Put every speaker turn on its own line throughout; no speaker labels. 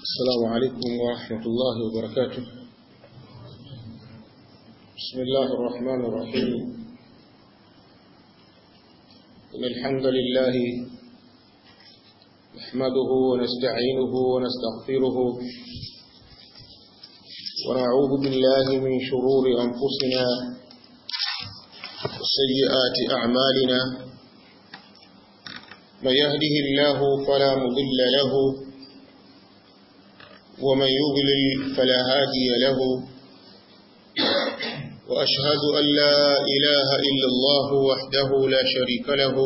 السلام عليكم ورحمة الله وبركاته بسم الله الرحمن الرحيم إن الحمد لله نحمده ونستعينه ونستغفره ونعوذ بالله من شرور أنفسنا وسيئات أعمالنا من يهده الله فلا مضل له ومن يضلل فلا هادي له وأشهد أن لا إله إلا الله وحده لا شريك له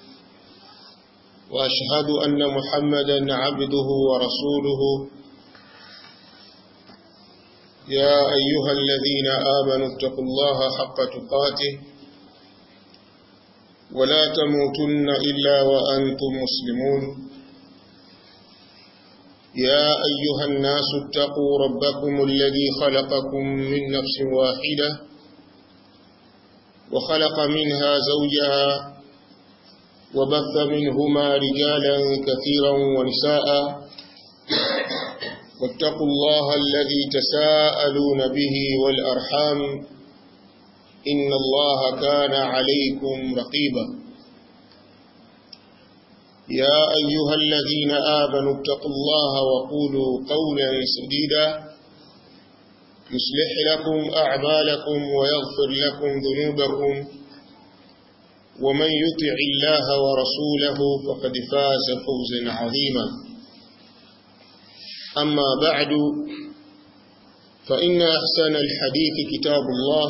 وأشهد أن محمدا عبده ورسوله يا أيها الذين آمنوا اتقوا الله حق تقاته ولا تموتن إلا وأنتم مسلمون يا أيها الناس اتقوا ربكم الذي خلقكم من نفس واحدة وخلق منها زوجها وبث منهما رجالا كثيرا ونساء واتقوا الله الذي تساءلون به والأرحام إن الله كان عليكم رقيبا يا أيها الذين آمنوا اتقوا الله وقولوا قولا سديدا يصلح لكم أعمالكم ويغفر لكم ذنوبكم ومن يطع الله ورسوله فقد فاز فوزا عظيما أما بعد فإن أحسن الحديث كتاب الله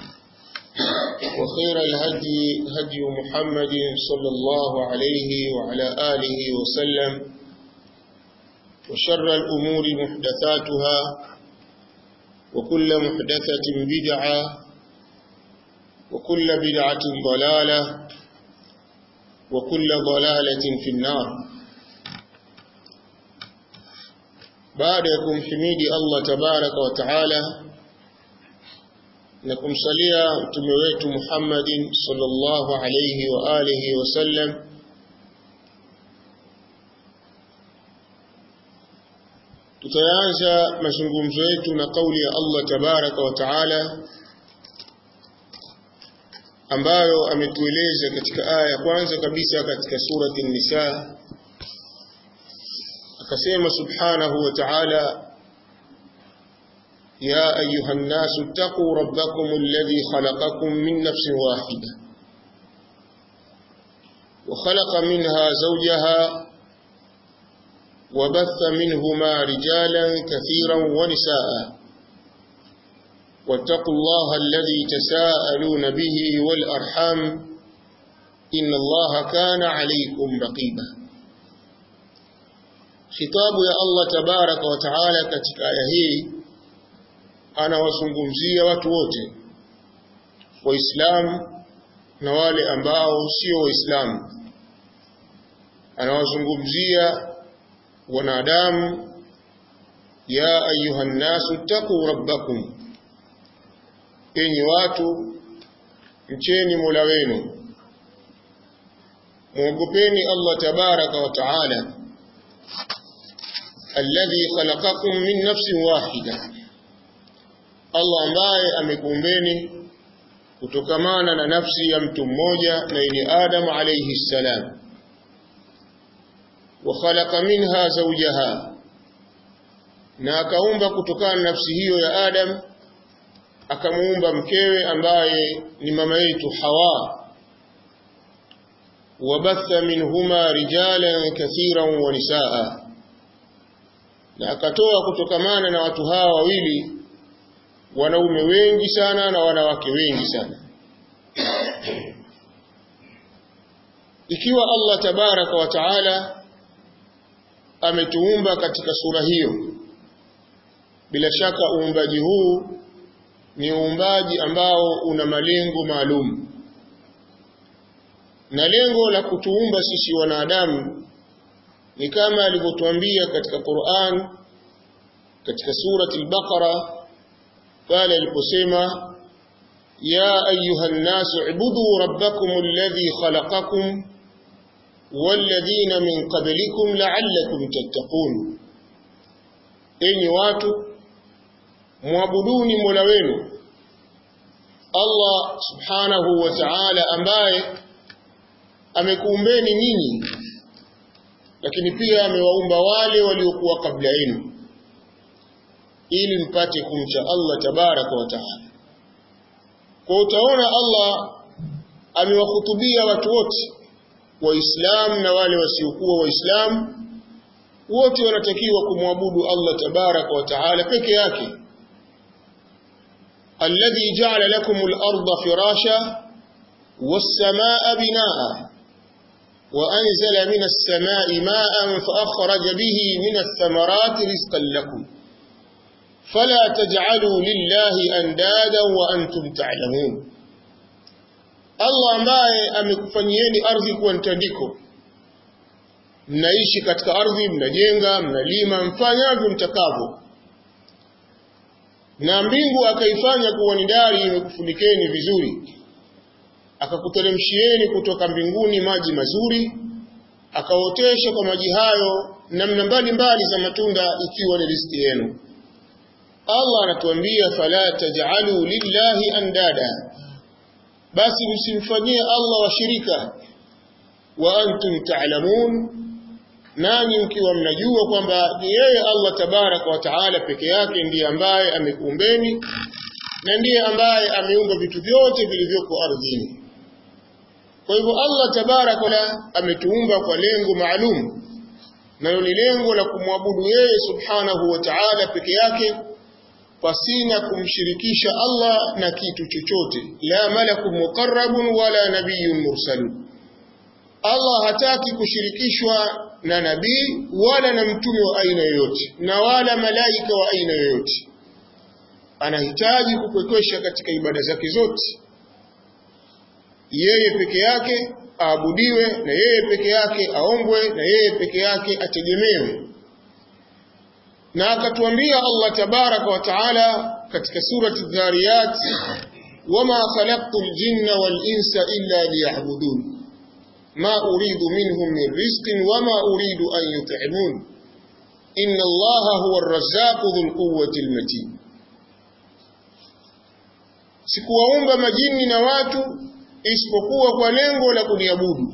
وخير الهدي هدي محمد صلى الله عليه وعلى آله وسلم وشر الأمور محدثاتها وكل محدثة بدعة وكل بدعة ضلالة وكل ضلالة في النار بعدكم حميد الله تبارك وتعالى na kumsalia mtume wetu Muhammadin sallallahu alayhi wa alihi wasallam tutaanza mazungumzo yetu na kauli ya Allah tabaraka wa taala ambayo ametueleza katika aya ya kwanza kabisa katika surati An-Nisa akasema subhanahu wa ta'ala يا أيها الناس اتقوا ربكم الذي خلقكم من نفس واحدة وخلق منها زوجها وبث منهما رجالا كثيرا ونساء واتقوا الله الذي تساءلون به والأرحام إن الله كان عليكم رقيبا خطاب يا الله تبارك وتعالى كتك آية anawazungumzia watu wote waislamu na wale ambao sio waislamu anawazungumzia wanadamu ya ayuha nnasu ttaquu rabbakum enyi watu mcheni mola wenu mwogopeni allah tabaraka wa taala alladhi khalaqakum min nafsin wahida Allah ambaye amekuumbeni kutokamana na nafsi ya mtu mmoja na ni Adam alayhi salam wa khalaqa minha zawjaha na akaumba kutokana na nafsi hiyo ya Adam akamuumba mkewe ambaye ni mama yetu Hawa wabatha minhuma rijalan kathiran wa nisaa na akatoa kutokamana na watu hawa wawili wanaume wengi sana na wanawake wengi sana ikiwa Allah tabaraka wa taala ametuumba katika sura hiyo bila shaka uumbaji huu ni uumbaji ambao una malengo maalum na lengo la kutuumba sisi wanadamu ni kama alivyotuambia katika Qur'an katika surati al-Baqara pale aliposema ya ayuha nnasu ibudu rabbakum alladhi khalaqakum walladhina min qablikum la'allakum tattaqun enyi watu muabuduni Mola wenu Allah subhanahu wa ta'ala ambaye amekuumbeni nyinyi lakini pia amewaumba wale waliokuwa kabla yenu ili mpate kumcha Allah tabaraka wa taala kwa utaona Allah amewahutubia watu wote waislamu na wale wasiokuwa waislamu wote wanatakiwa kumwabudu Allah tabaraka wa taala peke yake alladhi ja'ala lakum al-ardha firasha was-samaa'a binaa'a وأنزل من السماء ماء فأخرج به من الثمرات رزقا لكم فلا تجعلوا لله أندادا وأنتم تعلمون Allah ambaye amekufanyieni ardhi kuwa mtandiko, mnaishi katika ardhi, mnajenga, mnalima, mfanyavyo mtakavyo, na mbingu akaifanya kuwa ni dari imekufunikeni vizuri, akakuteremshieni kutoka mbinguni maji mazuri, akaotesha kwa maji hayo namna mbalimbali za matunda, ikiwa ni riziki yenu. Allah anatuambia fala taj'alu lillahi andada, basi msimfanyie Allah washirika, wa antum ta'lamun, nanyi mkiwa mnajua kwamba ni yeye Allah tabaraka wa taala peke yake ndiye ambaye amekuumbeni na ndiye ambaye ameumba vitu vyote vilivyoko ardhini. Kwa hivyo Allah tabaraka wa ametuumba kwa lengo maalum, nalo ni lengo la kumwabudu yeye subhanahu wa ta'ala peke yake pasina kumshirikisha Allah na kitu chochote, la malakun muqarrabun wala nabiyyun mursalun. Allah hataki kushirikishwa na nabii wala na mtume wa aina yoyote na wala malaika wa aina yoyote. Anahitaji kupwekesha katika ibada zake zote, yeye peke yake aabudiwe, na yeye peke yake aombwe, na yeye peke yake ategemewe na akatuambia Allah tabaraka wa taala katika surati Dhariyat, wama khalaqtu ljinna wal insa illa liya'budun ma uridu minhum min rizqin wama uridu an yut'imun inna Allaha huwa ar-razzaqu dhul quwwati al-matin, sikuwaumba majini na watu isipokuwa kwa lengo la kuniabudu,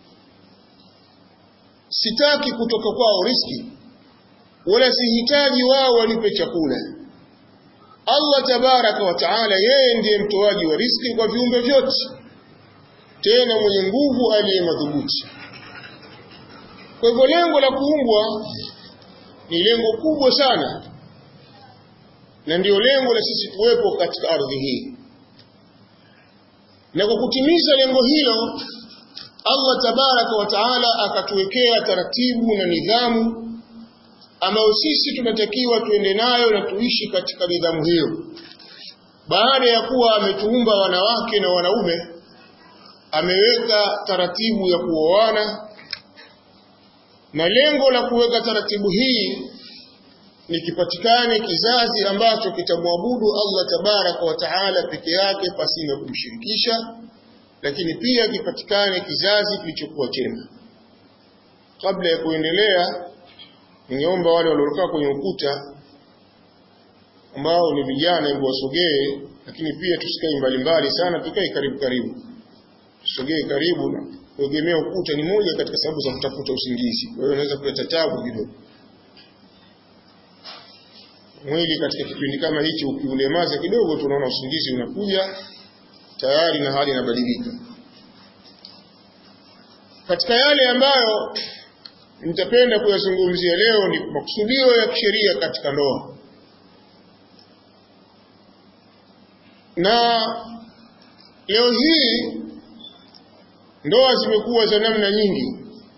sitaki kutoka kwao riski wala sihitaji wao wanipe chakula. Allah tabaraka wa taala, yeye ndiye mtoaji wa riski kwa viumbe vyote, tena mwenye nguvu aliye madhubuti. Kwa hivyo lengo la kuumbwa ni lengo kubwa sana, na ndiyo lengo la sisi kuwepo katika ardhi hii, na kwa kutimiza lengo hilo Allah tabaraka wa taala akatuwekea taratibu na nidhamu ambayo sisi tunatakiwa tuende nayo na tuishi katika nidhamu hiyo. Baada ya kuwa ametuumba wanawake na wanaume, ameweka taratibu ya kuoana, na lengo la kuweka taratibu hii ni kipatikane kizazi ambacho kitamwabudu Allah tabaraka wa taala peke yake pasina kumshirikisha, lakini pia kipatikane kizazi kilichokuwa chema. Kabla ya kuendelea ningeomba wale waliokaa kwenye ukuta ambao ni vijana, hebu wasogee, lakini pia tusikae mbalimbali sana, tukae karibu karibu, tusogee karibu. Na kuegemea ukuta ni moja katika sababu za kutafuta usingizi, kwa hiyo unaweza kuleta tabu kidogo. Mwili katika kipindi kama hichi ukiulemaza kidogo, tunaona usingizi unakuja tayari na hali inabadilika. Katika yale ambayo nitapenda kuyazungumzia leo ni makusudio ya kisheria katika ndoa, na leo hii ndoa zimekuwa za namna nyingi,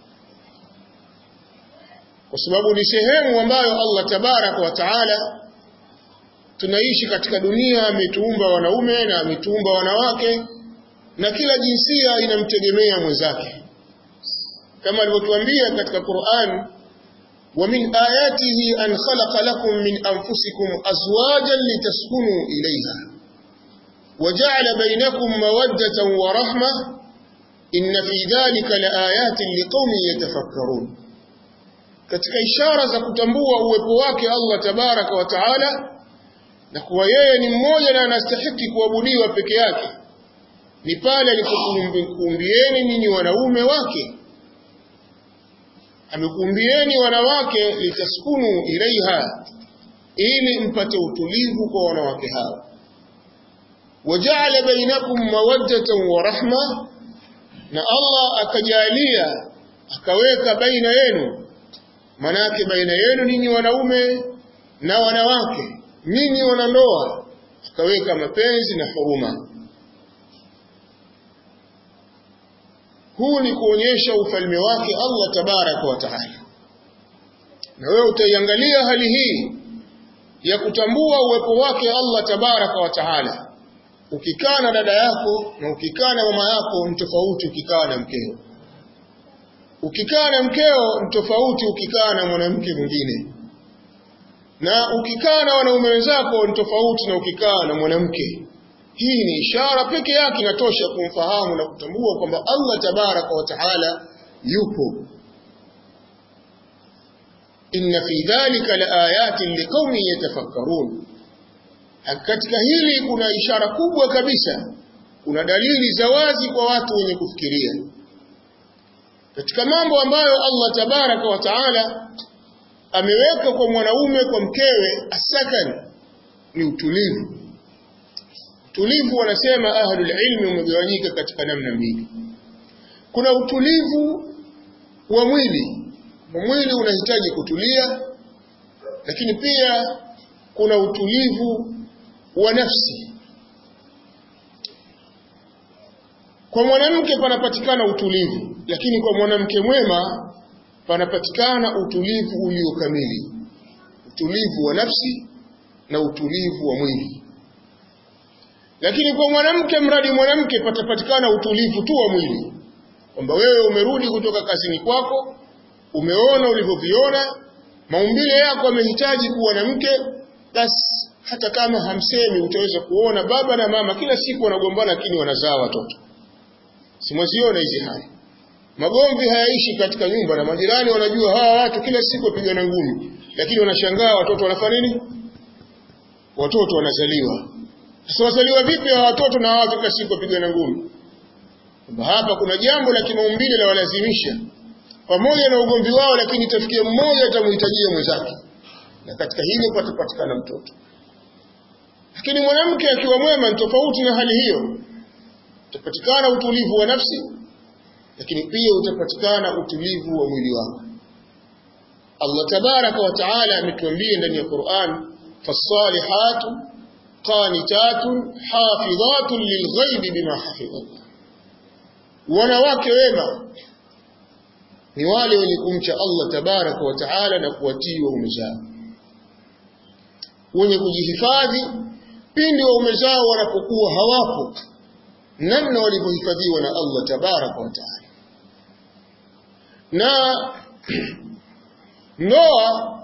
kwa sababu ni sehemu ambayo Allah tabaraka wa taala, tunaishi katika dunia, ametuumba wanaume na ametuumba wanawake, na kila jinsia inamtegemea mwenzake kama alivyotuambia katika Qur'an, wa min ayatihi an khalaqa lakum min anfusikum azwajan litaskunu ilayha wa ja'ala bainakum mawaddatan wa rahma inna fi dhalika laayatin liqaumin yatafakkarun. katika ishara za kutambua uwepo wake Allah tabaraka wa taala na kuwa yeye ni mmoja na anastahiki kuabudiwa peke yake ni pale alipokuumbieni ninyi wanaume wake amekuumbieni wanawake litaskunu ilaiha ili mpate utulivu kwa wanawake hao wajaala bainakum mawaddatan wa rahma na Allah akajalia akaweka baina yenu manake baina yenu ninyi wanaume na wanawake ninyi wanandoa akaweka mapenzi na huruma huu ni kuonyesha ufalme wake Allah tabaraka wa taala na wewe utaiangalia hali hii ya kutambua uwepo wake Allah tabaraka wa taala ukikaa na dada yako na ukikaa na mama yako ni tofauti ukikaa na mkeo ukikaa na mkeo ni tofauti ukikaa na mwanamke mwingine na ukikaa na wanaume wenzako ni tofauti na ukikaa na mwanamke hii ni ishara peke yake inatosha kumfahamu na kutambua kwamba Allah tabaraka wa taala yupo inna fi dhalika laayatin liqaumin yatafakkarun katika hili kuna ishara kubwa kabisa kuna dalili za wazi kwa watu wenye kufikiria katika mambo ambayo Allah tabaraka wa taala ameweka kwa mwanaume kwa mkewe asakan ni utulivu utulivu wanasema ahlul ilmi umegawanyika katika namna mbili kuna utulivu wa mwili mwili unahitaji kutulia lakini pia kuna utulivu wa nafsi kwa mwanamke panapatikana utulivu lakini kwa mwanamke mwema panapatikana utulivu ulio kamili utulivu wa nafsi na utulivu wa mwili lakini kwa mwanamke mradi mwanamke patapatikana utulivu tu wa mwili kwamba wewe umerudi kutoka kazini kwako umeona ulivyoviona maumbile yako yamehitaji kuwa na mke basi hata kama hamsemi utaweza kuona baba na mama kila siku wanagombana lakini wanazaa watoto simwaziona hizi hali magomvi hayaishi katika nyumba na majirani wanajua hawa watu kila siku wapigana ngumi lakini wanashangaa watoto wanafanya nini watoto wanazaliwa sasa wazaliwa vipi hawa watoto na hawa kila siku wapigana ngumi hapa kuna jambo la kimaumbile la walazimisha pamoja na ugomvi wao lakini itafikia mmoja atamhitajia mwenzake na katika hilo patapatikana mtoto lakini mwanamke akiwa mwema ni tofauti na hali hiyo utapatikana utulivu wa nafsi lakini pia utapatikana utulivu wa mwili wako Allah tabaraka wa taala ametuambia ndani ya Qur'an fasalihatu qanitatun hafidhatun lilghaibi bima hafidhallah wanawake wema ni wale wenye kumcha Allah tabaraka wa taala na kuwatii waume zao wenye kujihifadhi pindi waume zao wanapokuwa hawapo namna walivyohifadhiwa na Allah tabaraka wa taala na ndoa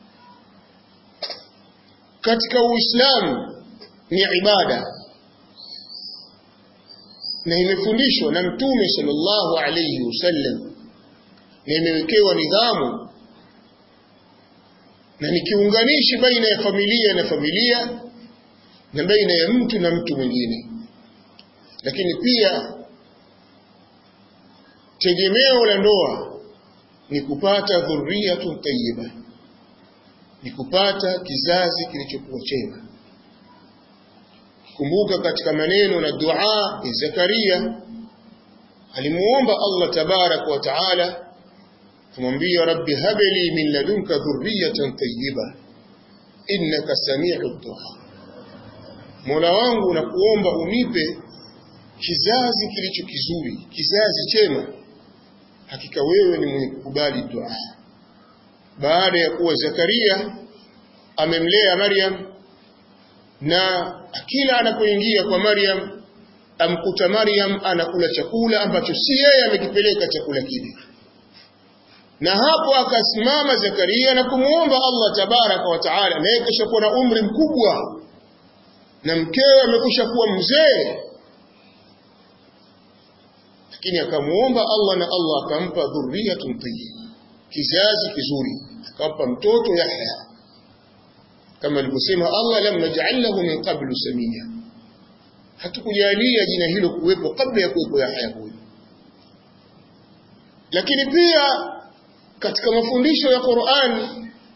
katika Uislamu ni ibada na imefundishwa na Mtume sallallahu alayhi wasallam na imewekewa nidhamu na ni kiunganishi baina ya familia na familia na baina ya mtu na mtu mwingine lakini pia tegemeo la ndoa ni kupata dhurriyatun tayyiba ni kupata kizazi kilichokuwa chema kumbuka katika maneno na dua ya Zakaria alimuomba Allah tabarak wa taala kumwambia rabbi habli min ladunka dhurriyatan tayyiba innaka samiu du'a Mola wangu nakuomba unipe kizazi kilicho kizuri kizazi chema hakika wewe ni mwenye kukubali dua baada ya kuwa Zakaria amemlea Maryam na kila anapoingia kwa Maryam amkuta Maryam anakula chakula ambacho si yeye amekipeleka chakula kile na hapo akasimama Zakaria na kumuomba Allah tabaraka wa taala naye kisha kuwa na umri mkubwa na mkewe amekusha kuwa mzee lakini akamuomba Allah na Allah akampa dhurriyatun tayyiba kizazi kizuri akampa mtoto Yahya kama alivyosema Allah lam naj'al lahu min qablu samia hatukujalia jina hilo kuwepo kabla ya kuwepo Yahya huyo lakini pia katika mafundisho ya Qur'ani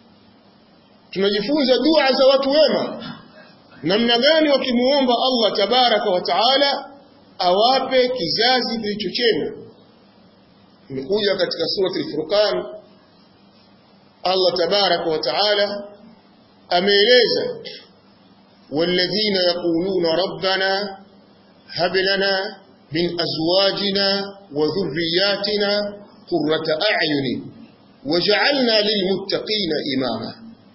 tunajifunza dua za watu wema namna gani wakimuomba Allah tabaraka wa taala awape kizazi kilichochema imekuja katika surati al-Furqan Allah tabaraka wa taala ameeleza walladhina yaquluna rabbana hab lana min azwajina wa dhurriyyatina qurrata a'yunin waj'alna lilmuttaqina imama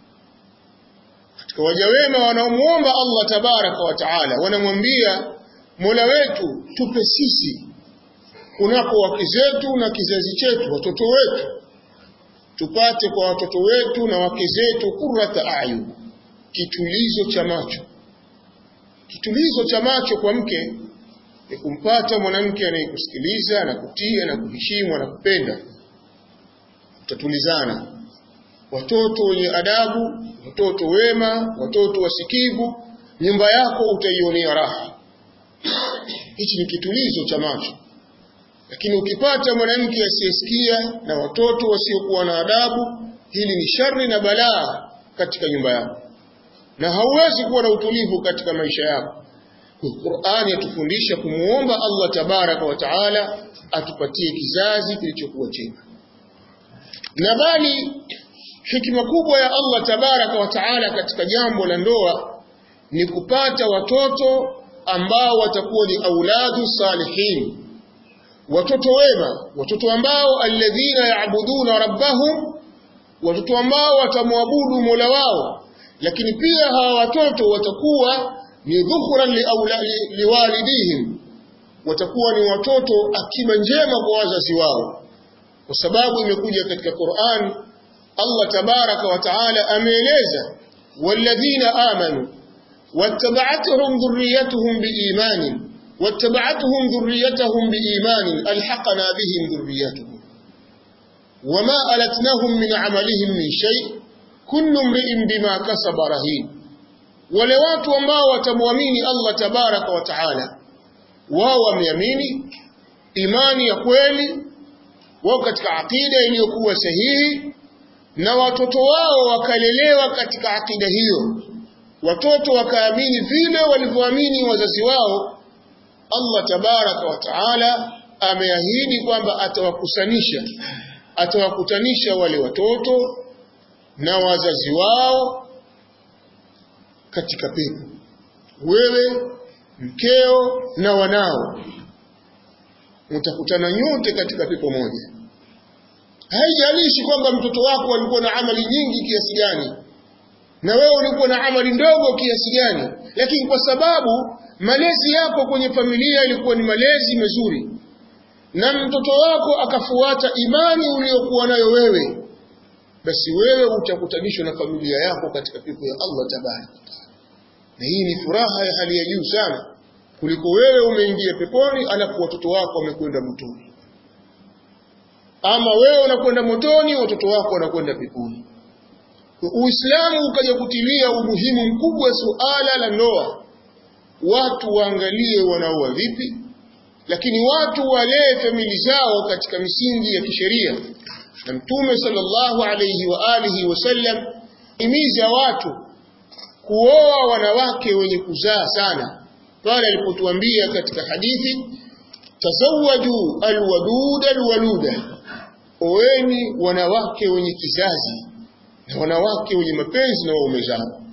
katika waja wema wanaomuomba Allah tabaraka wa taala wanamwambia Mola wetu tupe sisi kunako wake zetu na kizazi chetu watoto wetu tupate kwa watoto wetu na wake zetu kurrata ayun kitulizo cha macho kitulizo cha macho kwa mke ni kumpata mwanamke anayekusikiliza na kutia na kuheshimu na kupenda utatulizana watoto wenye adabu watoto wema watoto wasikivu nyumba yako utaionea raha hichi ni kitulizo cha macho lakini ukipata mwanamke asiyesikia na watoto wasiokuwa na adabu hili ni shari na balaa katika nyumba yako na hauwezi kuwa na utulivu katika maisha yako Qur'ani yatufundisha kumuomba Allah tabaraka wa taala atupatie kizazi kilichokuwa chema na bali hikima kubwa ya Allah tabaraka wa taala katika jambo la ndoa ni kupata watoto ambao watakuwa ni auladu salihin watoto wema watoto ambao alladhina yaabuduna rabbahum watoto ambao watamwabudu Mola wao lakini pia hawa watoto watakuwa ni dhukhran liwalidihim watakuwa ni watoto akiba njema kwa wazazi wao kwa sababu imekuja katika Qur'an Allah tabaraka wa taala ameeleza walladhina amanu wattaba'atuhum dhurriyyatuhum biimanin واتبعتهم ذريتهم بإيمان ألحقنا بهم ذريتهم وما ألتناهم من عملهم من شيء كل امرئ بما كسب رهين wale watu ambao watamwamini Allah tabaraka wa taala wao wameamini imani ya kweli wao katika akida iliyokuwa sahihi na watoto wao wakalelewa katika akida hiyo watoto wakaamini vile walivyoamini wazazi wao Allah tabaraka wa taala ameahidi kwamba atawakusanisha atawakutanisha wale watoto na wazazi wao katika pepo wewe mkeo na wanao mtakutana nyote katika pepo moja haijalishi kwamba mtoto wako alikuwa na amali nyingi kiasi gani na wewe ulikuwa na amali ndogo kiasi gani lakini kwa sababu malezi yako kwenye familia ilikuwa ni malezi mazuri na mtoto wako akafuata imani uliyokuwa nayo wewe basi wewe utakutanishwa na familia yako katika pepo ya Allah tabaraka na hii ni furaha ya hali ya juu sana kuliko wewe umeingia peponi alafu watoto wako wamekwenda motoni ama wewe unakwenda motoni watoto wako wanakwenda peponi Uislamu ukaja kutilia umuhimu mkubwa suala la ndoa watu waangalie wanaoa vipi lakini watu walee famili zao katika misingi ya kisheria na mtume sallallahu alayhi wa alihi wasallam imiza watu kuoa wanawake wenye kuzaa sana pale alipotuambia katika hadithi tazawwaju alwadud alwaluda oeni wanawake wenye kizazi na wanawake wenye mapenzi na waume zao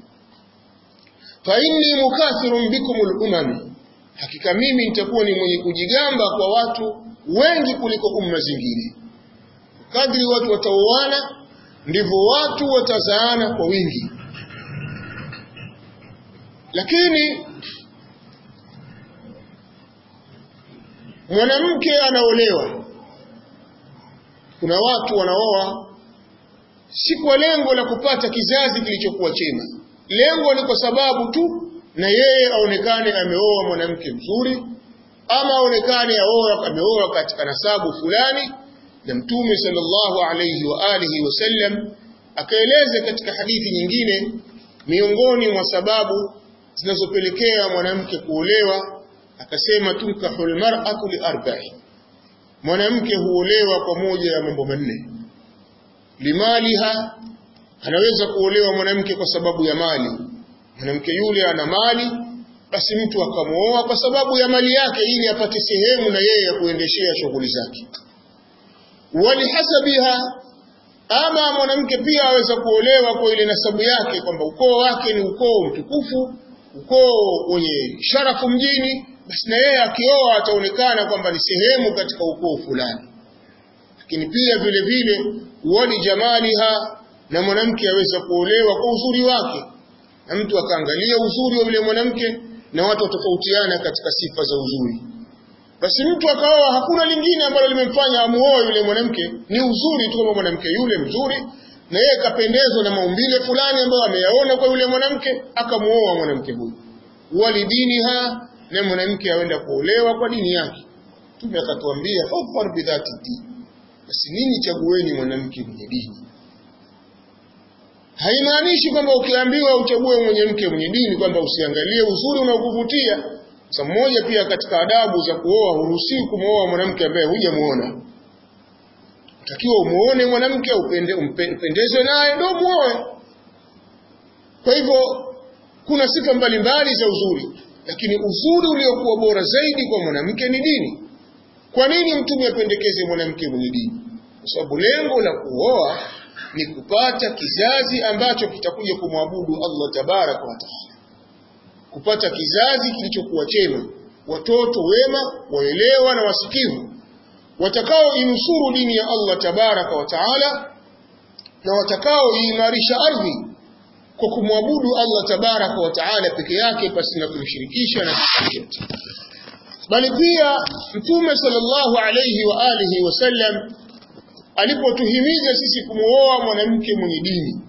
fa inni mukathirun bikum al-umam hakika mimi nitakuwa ni mwenye kujigamba kwa watu wengi kuliko umma zingine kadri watu wataoana ndivyo watu watazaana kwa wingi lakini mwanamke anaolewa kuna watu wanaoa si kwa lengo la kupata kizazi kilichokuwa chema lengo ni kwa sababu tu na yeye aonekane ameoa mwanamke mzuri ama aonekane aoa ameoa katika nasabu fulani na mtume sallallahu alayhi wa alihi wasallam akaeleza katika hadithi nyingine miongoni mwa sababu zinazopelekea mwanamke kuolewa akasema tunkahul mar'atu li arba'i mwanamke huolewa kwa moja ya mambo manne limaliha anaweza kuolewa mwanamke kwa sababu ya mali mwanamke yule ana mali basi mtu akamwoa kwa sababu ya mali yake ili apate sehemu na yeye ya kuendeshea shughuli zake walihasabiha ama mwanamke pia aweza kuolewa kwa ile nasabu yake kwamba ukoo wake ni ukoo mtukufu ukoo wenye sharafu mjini basi na yeye akioa ataonekana kwamba ni sehemu katika ukoo fulani lakini pia vile vile wali jamaliha na mwanamke aweza kuolewa kwa uzuri wake na mtu akaangalia uzuri wa yule mwanamke na watu watofautiana katika sifa za uzuri basi mtu akaoa hakuna lingine ambalo limemfanya amuoe yule mwanamke ni uzuri tu kama mwanamke yule mzuri na yeye kapendezwa na maumbile fulani ambayo ameyaona kwa yule mwanamke akamuoa mwanamke huyu walidiniha na mwanamke aenda kuolewa kwa dini yake tume akatuambia fafar bidhati dini basi nini chagueni mwanamke mwenye dini haimaanishi kwamba ukiambiwa uchague mwenye mke mwenye dini kwamba usiangalie uzuri unaokuvutia sa mmoja pia katika adabu za kuoa huruhusiwi kumwoa mwanamke ambaye hujamuona utakiwa umuone mwanamke upende, upendezwe naye ndio muoe kwa hivyo kuna sifa mbalimbali za uzuri lakini uzuri uliokuwa bora zaidi kwa mwanamke ni dini kwa nini mtume apendekeze mwanamke mwenye dini kwa sababu lengo la kuoa ni kupata kizazi ambacho kitakuja kumwabudu Allah tabaraka wa taala kupata kizazi kilichokuwa chema watoto wema waelewa na wasikivu watakao inusuru dini ya Allah tabaraka wa taala na watakao iimarisha ardhi kwa kumwabudu Allah tabaraka wa taala peke yake pasi na kumshirikisha na chochote bali pia mtume sallallahu alayhi wa alihi wasallam alipotuhimiza sisi kumuoa mwanamke mwenye dini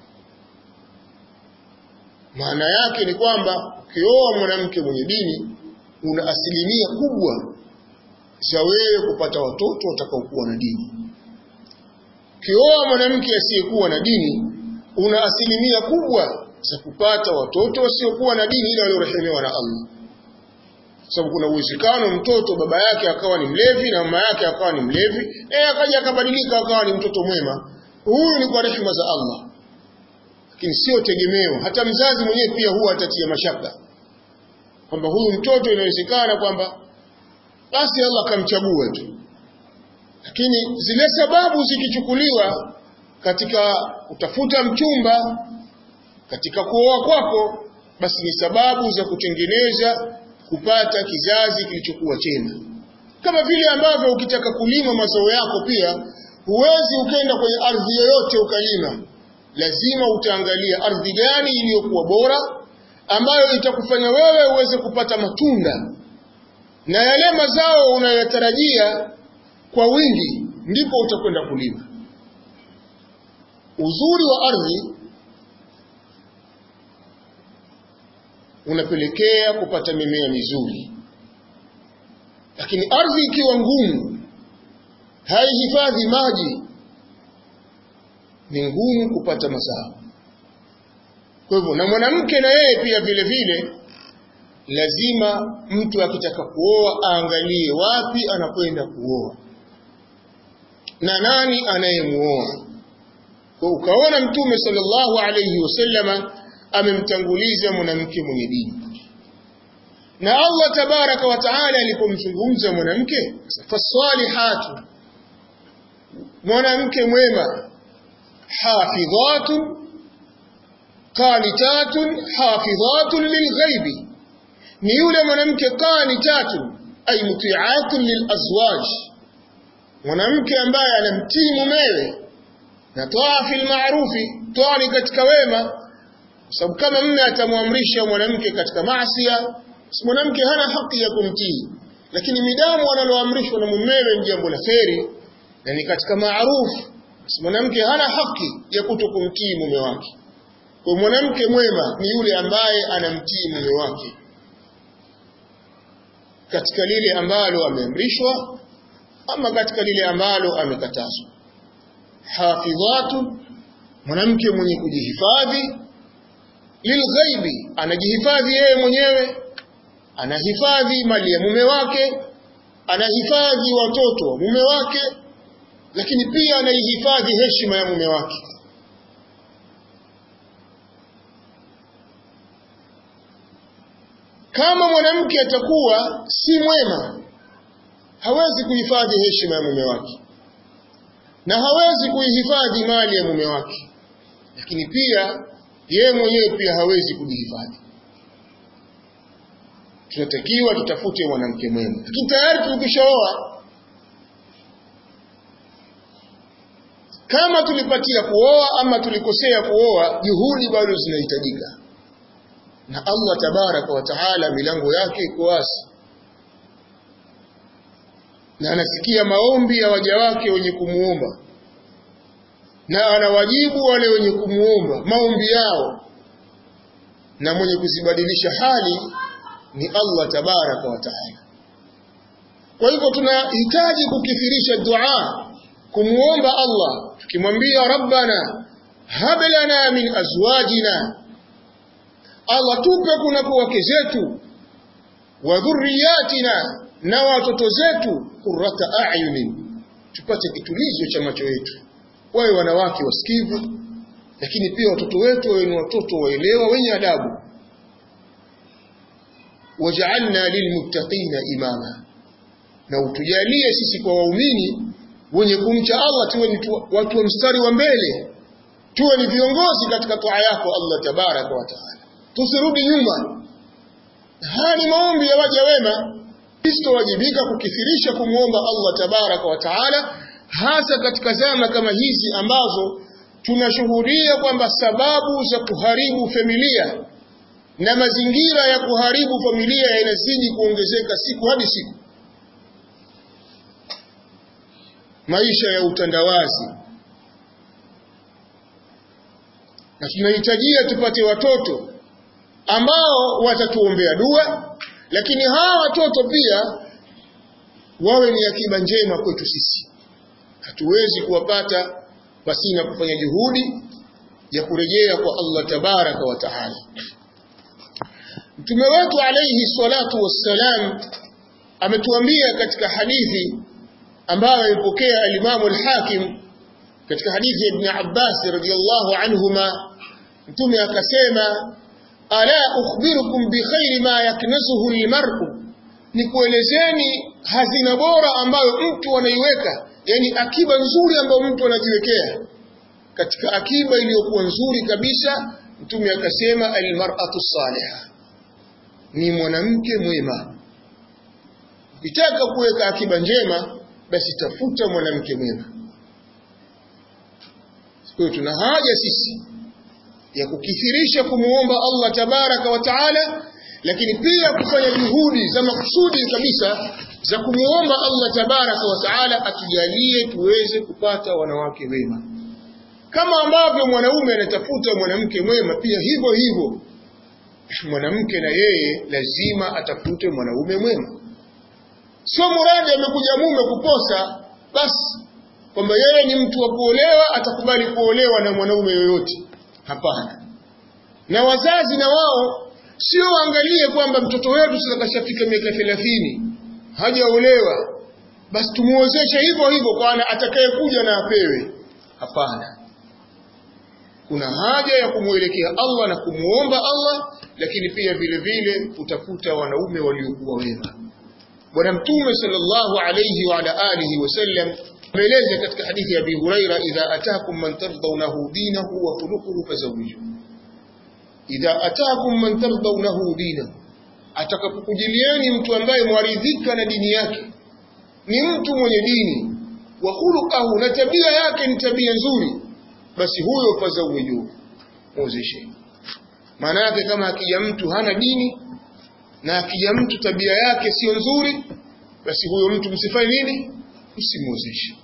maana yake ni kwamba ukioa mwanamke mwenye dini una asilimia kubwa za wewe kupata watoto watakaokuwa na dini ukioa mwanamke asiyekuwa na dini una asilimia kubwa za kupata watoto wasiokuwa na dini ila waliorehemiwa na Allah sababu kuna uwezekano mtoto baba yake akawa ni mlevi na mama yake akawa ni mlevi naye akaja akabadilika akawa ni mtoto mwema huyu ni kwa rehema za Allah lakini sio tegemeo hata mzazi mwenyewe pia huwa atatia mashaka kwamba huyu mtoto inawezekana kwamba basi Allah akamchagua tu lakini zile sababu zikichukuliwa katika kutafuta mchumba katika kuoa kwako basi ni sababu za kutengeneza kupata kizazi kilichokuwa chema kama vile ambavyo ukitaka kulima mazao yako pia huwezi ukenda kwenye ardhi yoyote ukalima lazima utaangalia ardhi gani iliyokuwa bora ambayo itakufanya wewe uweze kupata matunda na yale mazao unayotarajia kwa wingi ndipo utakwenda kulima uzuri wa ardhi unapelekea kupata mimea mizuri lakini ardhi ikiwa ngumu haihifadhi maji ni ngumu kupata mazao kwa hivyo na mwanamke na yeye pia vile vile lazima mtu akitaka kuoa aangalie wapi anakwenda kuoa na nani anayemuoa kwa ukaona mtume sallallahu alayhi wasallama amemtanguliza mwanamke mwenye dini na Allah tabaraka wa taala alipomzungumza mwanamke fasalihatu mwanamke mwema hafidhatun qanitatun hafidhatun lilghaibi ni yule mwanamke qanitatun ay muti'atun lilazwaj mwanamke ambaye anamtii mumewe na toa fil ma'rufi toa ni katika wema kwa sababu kama mume atamwamrisha mwanamke katika maasiya mwanamke hana haki ya kumtii lakini midamu analoamrishwa na mumewe ni jambo la kheri na ni katika maarufu mwanamke hana haki ya kutokumtii mume wake kwa mwanamke mwema ni yule ambaye anamtii mume wake katika lile ambalo ameamrishwa ama katika lile ambalo amekatazwa hafidhatu mwanamke mwenye kujihifadhi lilghaibi anajihifadhi yeye mwenyewe anahifadhi mali ya mume wake anahifadhi watoto wa mume wake lakini pia anaihifadhi heshima ya mume wake kama mwanamke atakuwa si mwema hawezi kuhifadhi heshima ya mume wake na hawezi kuihifadhi mali ya mume wake lakini pia yeye mwenyewe pia hawezi kujihifadhi tunatakiwa tutafute mwanamke mwema lakini tayari tukishaoa kama tulipatia kuoa ama tulikosea kuoa juhudi bado zinahitajika na Allah tabaraka wa taala milango yake iko wazi na anasikia maombi ya waja wake wenye kumuomba na anawajibu wale wenye kumuomba maombi yao na mwenye kuzibadilisha hali ni Allah tabaraka wa taala kwa hivyo tunahitaji kukithirisha dua kumuomba Allah tukimwambia rabbana hab lana min azwajina Allah tupe kunako wake zetu wa dhurriyatina na watoto zetu qurrata a'yunin tupate kitulizo cha macho yetu wawe wanawake wasikivu lakini pia watoto wetu wawe ni watoto waelewa wenye adabu waj'alna lilmuttaqina imama na utujalie sisi kwa waumini wenye kumcha Allah tuwe ni watu wa mstari wa mbele tuwe ni viongozi katika toa yako Allah tabaraka wa taala tusirudi nyuma haya ni maombi ya waja wema Kristo wajibika kukithirisha kumwomba Allah tabaraka wa taala hasa katika zama kama hizi ambazo tunashuhudia kwamba sababu za kuharibu familia na mazingira ya kuharibu familia yanazidi kuongezeka siku hadi siku maisha ya utandawazi na tunahitajia tupate watoto ambao watatuombea dua lakini hawa watoto pia wawe ni akiba njema kwetu sisi hatuwezi kuwapata pasina kufanya juhudi ya kurejea kwa Allah tabaraka wa taala Mtume wetu alayhi salatu wassalam ametuambia katika hadithi ambayo imepokea al-Imam al-Hakim katika hadithi ya Ibn Abbas radiyallahu anhuma Mtume akasema ala ukhbirukum bi khairi ma yaknasuhu al-mar'u nikuelezeni hazina bora ambayo mtu anaiweka yani akiba nzuri ambayo mtu anajiwekea katika akiba iliyokuwa nzuri kabisa mtume akasema almar'atu salihah ni mwanamke mwema ukitaka kuweka akiba njema basi tafuta mwanamke mwema kwa tuna haja sisi ya kukithirisha kumuomba Allah tabaraka wa taala lakini pia kufanya juhudi za makusudi kabisa za kumuomba Allah tabaraka wa taala atujalie tuweze kupata wanawake wema kama ambavyo mwanaume anatafuta mwanamke mwema pia hivyo hivyo mwanamke na yeye lazima atafute mwanaume mwema sio muradi amekuja mume kuposa basi kwamba yeye ni mtu wa kuolewa atakubali kuolewa na mwanaume yoyote hapana na wazazi na wao sio waangalie kwamba mtoto wetu sasa kashafika miaka 30 hajaolewa basi tumuozeshe hivyo hivyo kwa atakayekuja na apewe hapana kuna haja ya kumwelekea Allah na kumuomba Allah lakini pia vile vile kutafuta wanaume waliokuwa wema bwana mtume sallallahu alayhi wa ala alihi wasallam ameeleza katika hadithi ya Abi Huraira idha ataakum man tardawnahu dinahu wa khuluquhu fazawiju idha ataakum man tardawnahu dinahu atakapokujilieni mtu ambaye mwaridhika na dini yake ni mtu mwenye dini wa khuluquhu na tabia yake ni tabia nzuri basi huyo fazawiju muozeshe maana yake kama akija mtu hana dini na akija mtu tabia yake sio nzuri basi huyo mtu msifanye nini msimuozeshe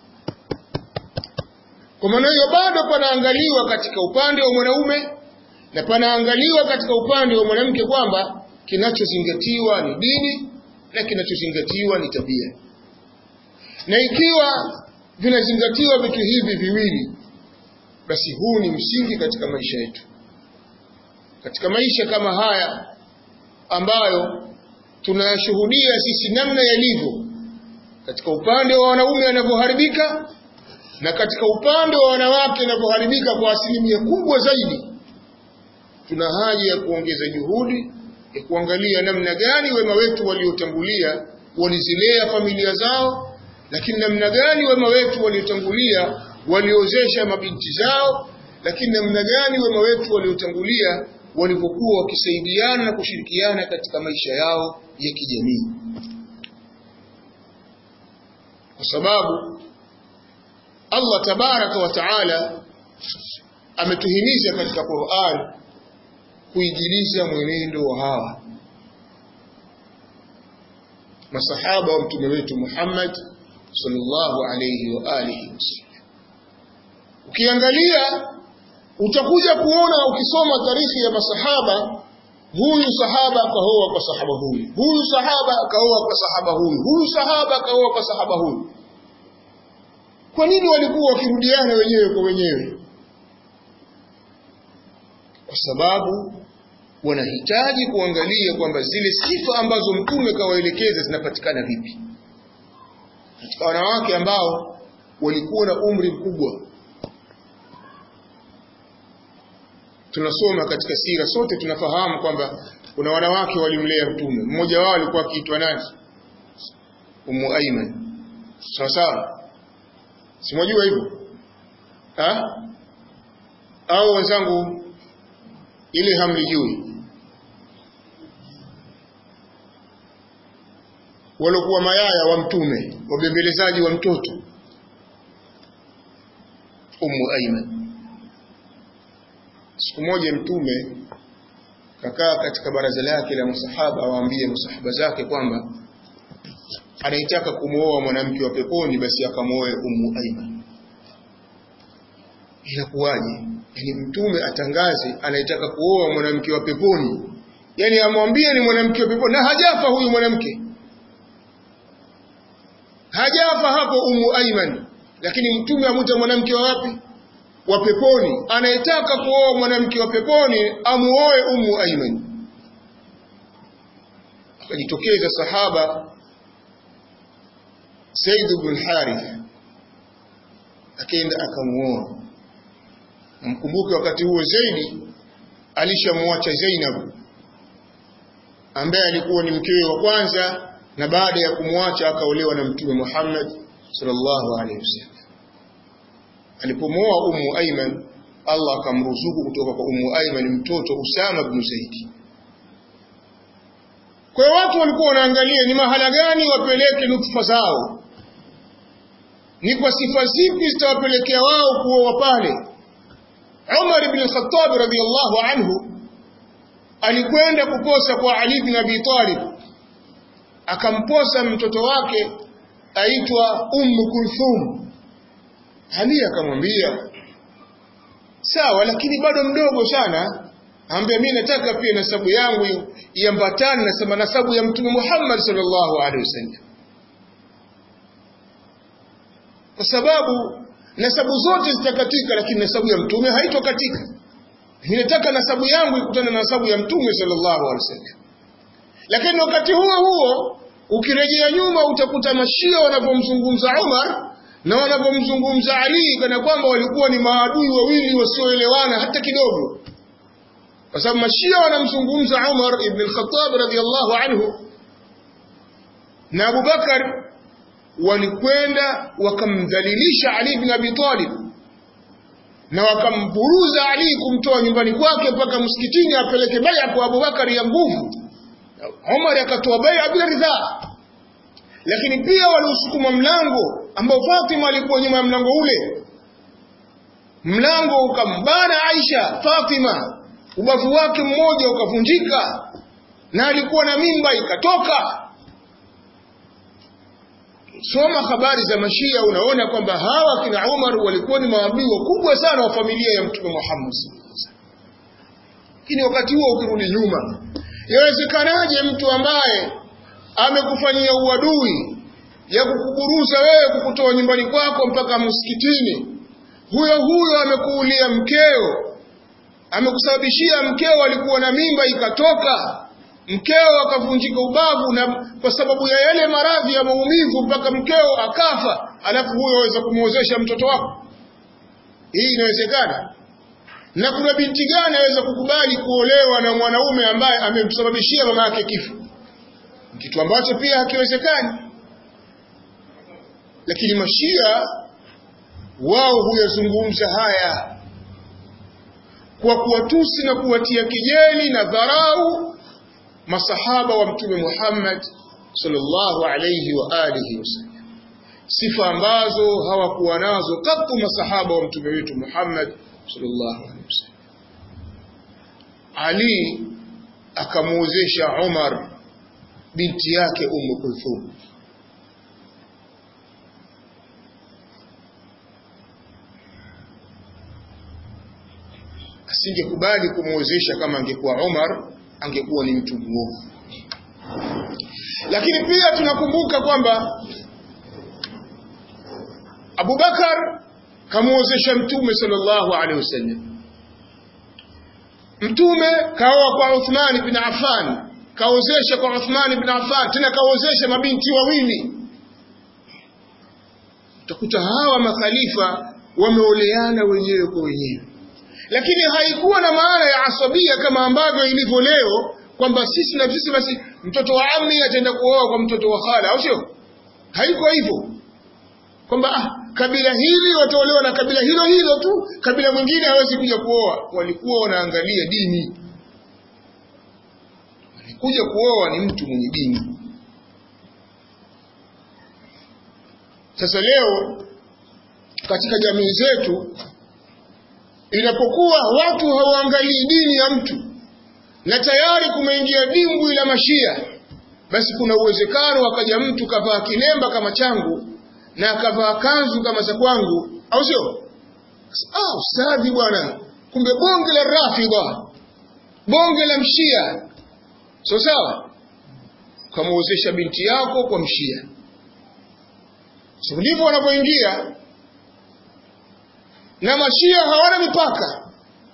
kwa maana hiyo bado panaangaliwa katika upande wa mwanaume na panaangaliwa katika upande wa mwanamke kwamba kinachozingatiwa ni dini na kinachozingatiwa ni tabia na ikiwa vinazingatiwa vitu hivi viwili basi huu ni msingi katika maisha yetu katika maisha kama haya ambayo tunayashuhudia sisi namna yalivyo katika upande wa wanaume wanavyoharibika na katika upande wa wanawake wanavyoharibika kwa asilimia kubwa zaidi tuna haja ya kuongeza juhudi ya kuangalia namna gani wema wetu waliotangulia walizilea familia zao lakini namna gani wema wetu waliotangulia waliozesha mabinti zao lakini namna gani wema wetu waliotangulia walivyokuwa wakisaidiana na kushirikiana katika maisha yao ya kijamii kwa sababu Allah tabaraka wa taala ametuhimiza katika Qur'an kuigiliza mwenendo wa hawa masahaba wa mtume wetu Muhammad sallallahu alayhi wa alihi wasallam ukiangalia utakuja kuona ukisoma tarehe ya masahaba huyu sahaba akaoa kwa sahaba huyu huyu sahaba akaoa kwa sahaba huyu huyu sahaba akaoa kwa sahaba huyu kwa nini walikuwa wakirudiana wenyewe kwa wenyewe kwa sababu wanahitaji kuangalia kwamba zile sifa ambazo mtume kawaelekeza zinapatikana vipi katika wanawake ambao walikuwa na umri mkubwa tunasoma katika sira sote tunafahamu kwamba kuna wanawake walimlea mtume mmoja wao alikuwa akiitwa nani Ummu Aiman sawa sawa simwajua hivyo ha au wenzangu ile hamlijui waliokuwa mayaya wa mtume wabembelezaji wa mtoto Ummu Aiman siku moja mtume kakaa katika baraza lake la masahaba awaambie masahaba zake kwamba anaitaka kumwoa mwanamke wa peponi basi akamwoe Ummu Aiman inakuwaje yani mtume atangaze anaitaka kuoa mwanamke wa peponi yani amwambie ni mwanamke wa peponi na hajafa huyu mwanamke hajafa hapo Ummu Aiman lakini mtume amuta mwanamke wa wapi wa peponi anayetaka kuoa mwanamke wa peponi amuoe Ummu Aiman akajitokeza sahaba Said ibn Harith akaenda akamuoa mkumbuke wakati huo Zaidi alishamwacha Zainab ambaye alikuwa ni mkewe wa kwanza na baada ya kumwacha akaolewa na mtume Muhammad sallallahu alaihi wasallam alipomwoa Ummu Aiman Allah akamruzuku kutoka kwa Ummu Aiman mtoto Usama ibn Zaid kwa hiyo watu walikuwa wanaangalia ni mahala gani wapeleke nutfa zao ni kwa sifa zipi zitawapelekea wao kuoa pale Umar ibn al-Khattab radhiyallahu anhu alikwenda kuposa kwa Ali ibn Abi Talib akamposa mtoto wake aitwa Ummu Kulthum Ali akamwambia sawa lakini bado mdogo sana ambia mimi nataka pia nasabu yangu iambatane na nasabu ya mtume Muhammad sallallahu alaihi wasallam kwa sababu nasabu zote zitakatika lakini nasabu ya mtume haitokatika ninataka nasabu yangu ikutane na nasabu ya mtume sallallahu alaihi wasallam lakini wakati huo huo ukirejea nyuma utakuta mashia wanapomzungumza Umar na wanapomzungumza Ali kana kwamba walikuwa ni maadui wawili wasioelewana hata kidogo kwa sababu mashia wanamzungumza Umar ibn al-Khattab radhiyallahu anhu na Abu Bakar walikwenda wakamdhalilisha Ali ibn Abi Talib na wakamburuza Ali kumtoa nyumbani kwake mpaka msikitini apeleke baya kwa Abu Bakar ya nguvu Umar akatoa baya bila ridhaa lakini pia waliusukuma mlango ambao Fatima alikuwa nyuma ya mlango ule mlango ukambana Aisha Fatima ubavu wake mmoja ukavunjika na alikuwa na mimba ikatoka soma habari za mashia unaona kwamba hawa kina Umar walikuwa ni maadui wakubwa sana wa familia ya mtume Muhammad lakini wakati huo ukirudi nyuma yawezekanaje mtu ambaye amekufanyia uadui ya kukuburuza wewe kukutoa nyumbani kwako mpaka msikitini huyo huyo amekuulia mkeo amekusababishia mkeo alikuwa na mimba ikatoka mkeo akavunjika ubavu na kwa sababu ya yale maradhi ya maumivu mpaka mkeo akafa alafu huyo aweza kumwozesha mtoto wako hii inawezekana na kuna binti gani aweza kukubali kuolewa na mwanaume ambaye amemsababishia mama yake kifo kitu ambacho pia hakiwezekani lakini mashia wao huyazungumza haya kwa kuwatusi na kuwatia kijeli na dharau masahaba wa mtume Muhammad sallallahu alayhi wa alihi wasallam sifa ambazo hawakuwa nazo katu masahaba wa mtume wetu Muhammad sallallahu alayhi wasallam Ali akamuozesha Umar binti yake Ummu Kulthum asingekubali kumwozesha kama angekuwa Umar angekuwa ni mtu mwovu lakini pia tunakumbuka kwamba Abubakar kamuozesha mtume sallallahu alaihi wasallam mtume kaoa kwa Uthman bin Affan kaozesha kwa Uthman bin Affan tena kaozesha mabinti wawili utakuta hawa makhalifa wameoleana wenyewe kwa wenyewe lakini haikuwa na maana ya asabia kama ambavyo ilivyo leo kwamba sisi na sisi basi mtoto wa ammi ataenda kuoa kwa mtoto wa khala au sio haiko hivyo kwamba ah, kabila hili wataolewa na kabila hilo hilo tu kabila mwingine hawezi kuja kuoa walikuwa wanaangalia dini alikuja kuoa ni mtu mwenye dini sasa leo katika jamii zetu inapokuwa watu hawaangalii dini ya mtu na tayari kumeingia dimbwi la mashia basi kuna uwezekano akaja mtu kavaa kilemba kama changu na akavaa kanzu kama za kwangu au sio ah ustadhi bwana kumbe bonge la rafidha bonge la mshia so sawa kamuozesha binti yako kwa mshia so ndivyo wanapoingia na mashia hawana mipaka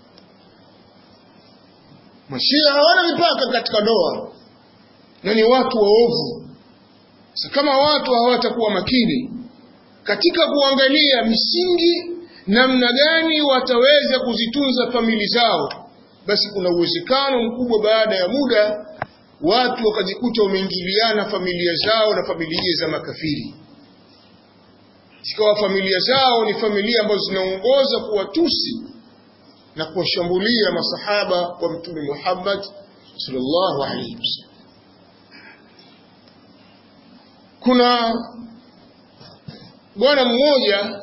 mashia hawana mipaka katika ndoa na ni watu waovu sasa kama watu hawatakuwa makini katika kuangalia misingi namna gani wataweza kuzitunza famili zao basi kuna uwezekano mkubwa baada ya muda watu wakajikuta wameingiliana familia zao na familia za makafiri zikawa familia zao ni familia ambazo zinaongoza kuwatusi na kuwashambulia masahaba wa mtume Muhammad sallallahu alaihi wasallam kuna bwana mmoja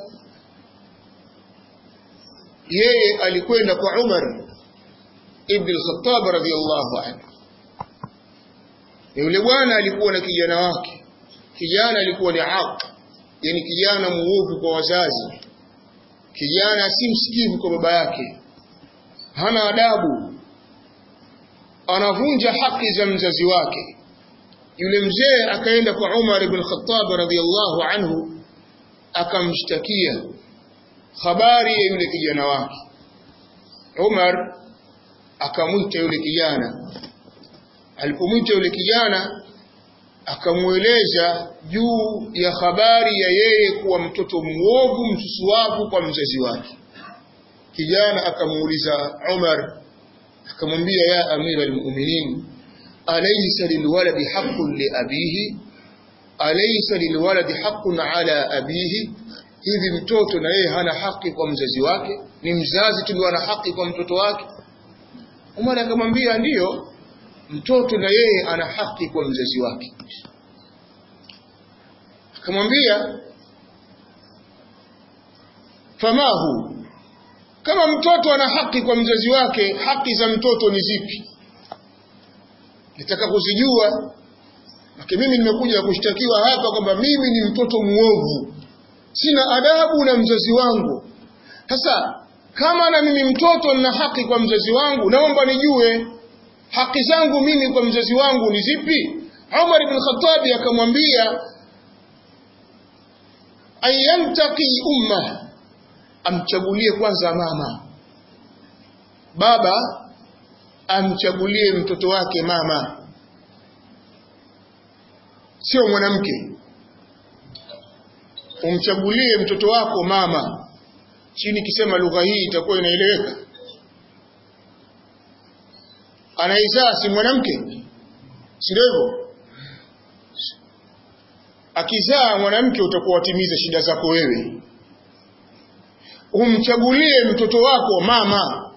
yeye alikwenda kwa Umar ibn al-Khattab radhiyallahu anhu yule bwana alikuwa na kijana wake kijana alikuwa ni aq yani kijana muovu kwa wazazi kijana si msikivu kwa baba yake hana adabu anavunja haki za mzazi wake yule mzee akaenda kwa Umar ibn Khattab radhiyallahu anhu akamshtakia habari ya yule kijana wake Umar akamwita yule kijana alipomwita yule kijana akamweleza juu ya habari ya yeye kuwa mtoto mwovu msusuavu kwa mzazi wake kijana akamuuliza Umar akamwambia ya amira almu'minin alaysa lilwaladi haqqun li abihi alaysa lilwaladi haqqun ala abihi hivi mtoto na yeye hana haki kwa mzazi wake ni mzazi tu ndio ana haki kwa mtoto wake Umar akamwambia ndiyo mtoto na yeye ana haki kwa mzazi wake akamwambia famahu kama mtoto ana haki kwa mzazi wake haki za mtoto ni zipi nitaka kuzijua lakini mimi nimekuja kushtakiwa hapa kwamba mimi ni mtoto muovu sina adabu na mzazi wangu sasa kama na mimi mtoto nina haki kwa mzazi wangu naomba nijue haki zangu mimi kwa mzazi wangu ni zipi Umar ibn Khattab akamwambia ayantaqi umma amchagulie kwanza mama baba amchagulie mtoto wake mama sio mwanamke umchagulie mtoto wako mama chini kisema lugha hii itakuwa inaeleweka anaizaa si mwanamke si ndio hivyo akizaa mwanamke utakuwa watimiza shida zako wewe umchagulie mtoto wako mama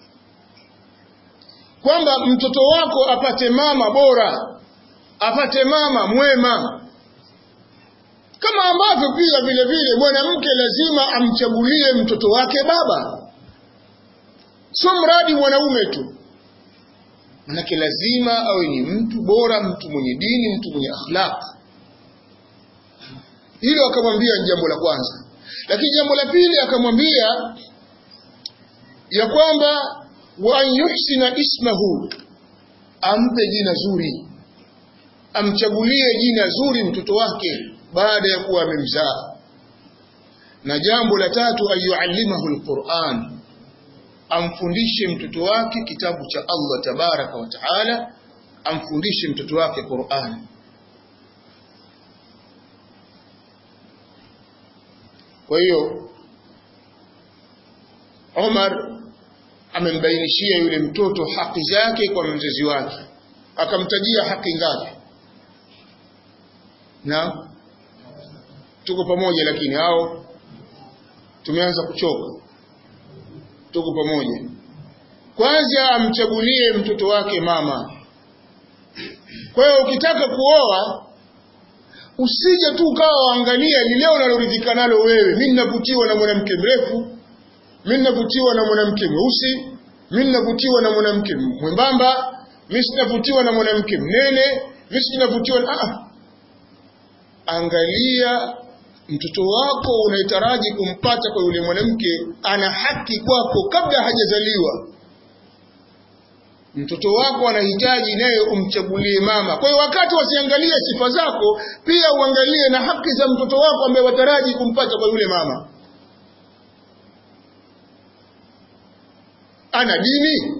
kwamba mtoto wako apate mama bora apate mama mwema kama ambavyo pia vile vile mwanamke lazima amchagulie mtoto wake baba sio mradi mwanaume tu manake lazima awe ni mtu bora mtu mwenye dini mtu mwenye akhlaq hilo akamwambia ni jambo la kwanza lakini jambo la pili akamwambia ya kwamba wa an yuhsina ismahu ampe jina zuri amchagulie jina zuri mtoto wake baada ya kuwa amemzaa na jambo la tatu ayuallimahu alquran amfundishe mtoto wake kitabu cha Allah tabaraka wa taala amfundishe mtoto wake Qur'an kwa hiyo Omar amembainishia yule mtoto haki zake kwa mzazi wake akamtajia haki ngapi na tuko pamoja lakini hao tumeanza kuchoka tuko pamoja kwanza amchagulie mtoto wake mama kwa hiyo ukitaka kuoa usije tu ukawa waangalia lile unaloridhika nalo wewe mimi ninavutiwa na mwanamke mrefu mimi ninavutiwa na mwanamke mweusi mimi ninavutiwa na mwanamke mwembamba mimi sinavutiwa na mwanamke mnene mimi sinavutiwa na ah angalia mtoto wako unayetaraji kumpata kwa yule mwanamke ana haki kwako kabla hajazaliwa mtoto wako anahitaji naye umchagulie mama kwa hiyo wakati wasiangalie sifa zako pia uangalie na haki za mtoto wako ambaye wataraji kumpata kwa yule mama ana dini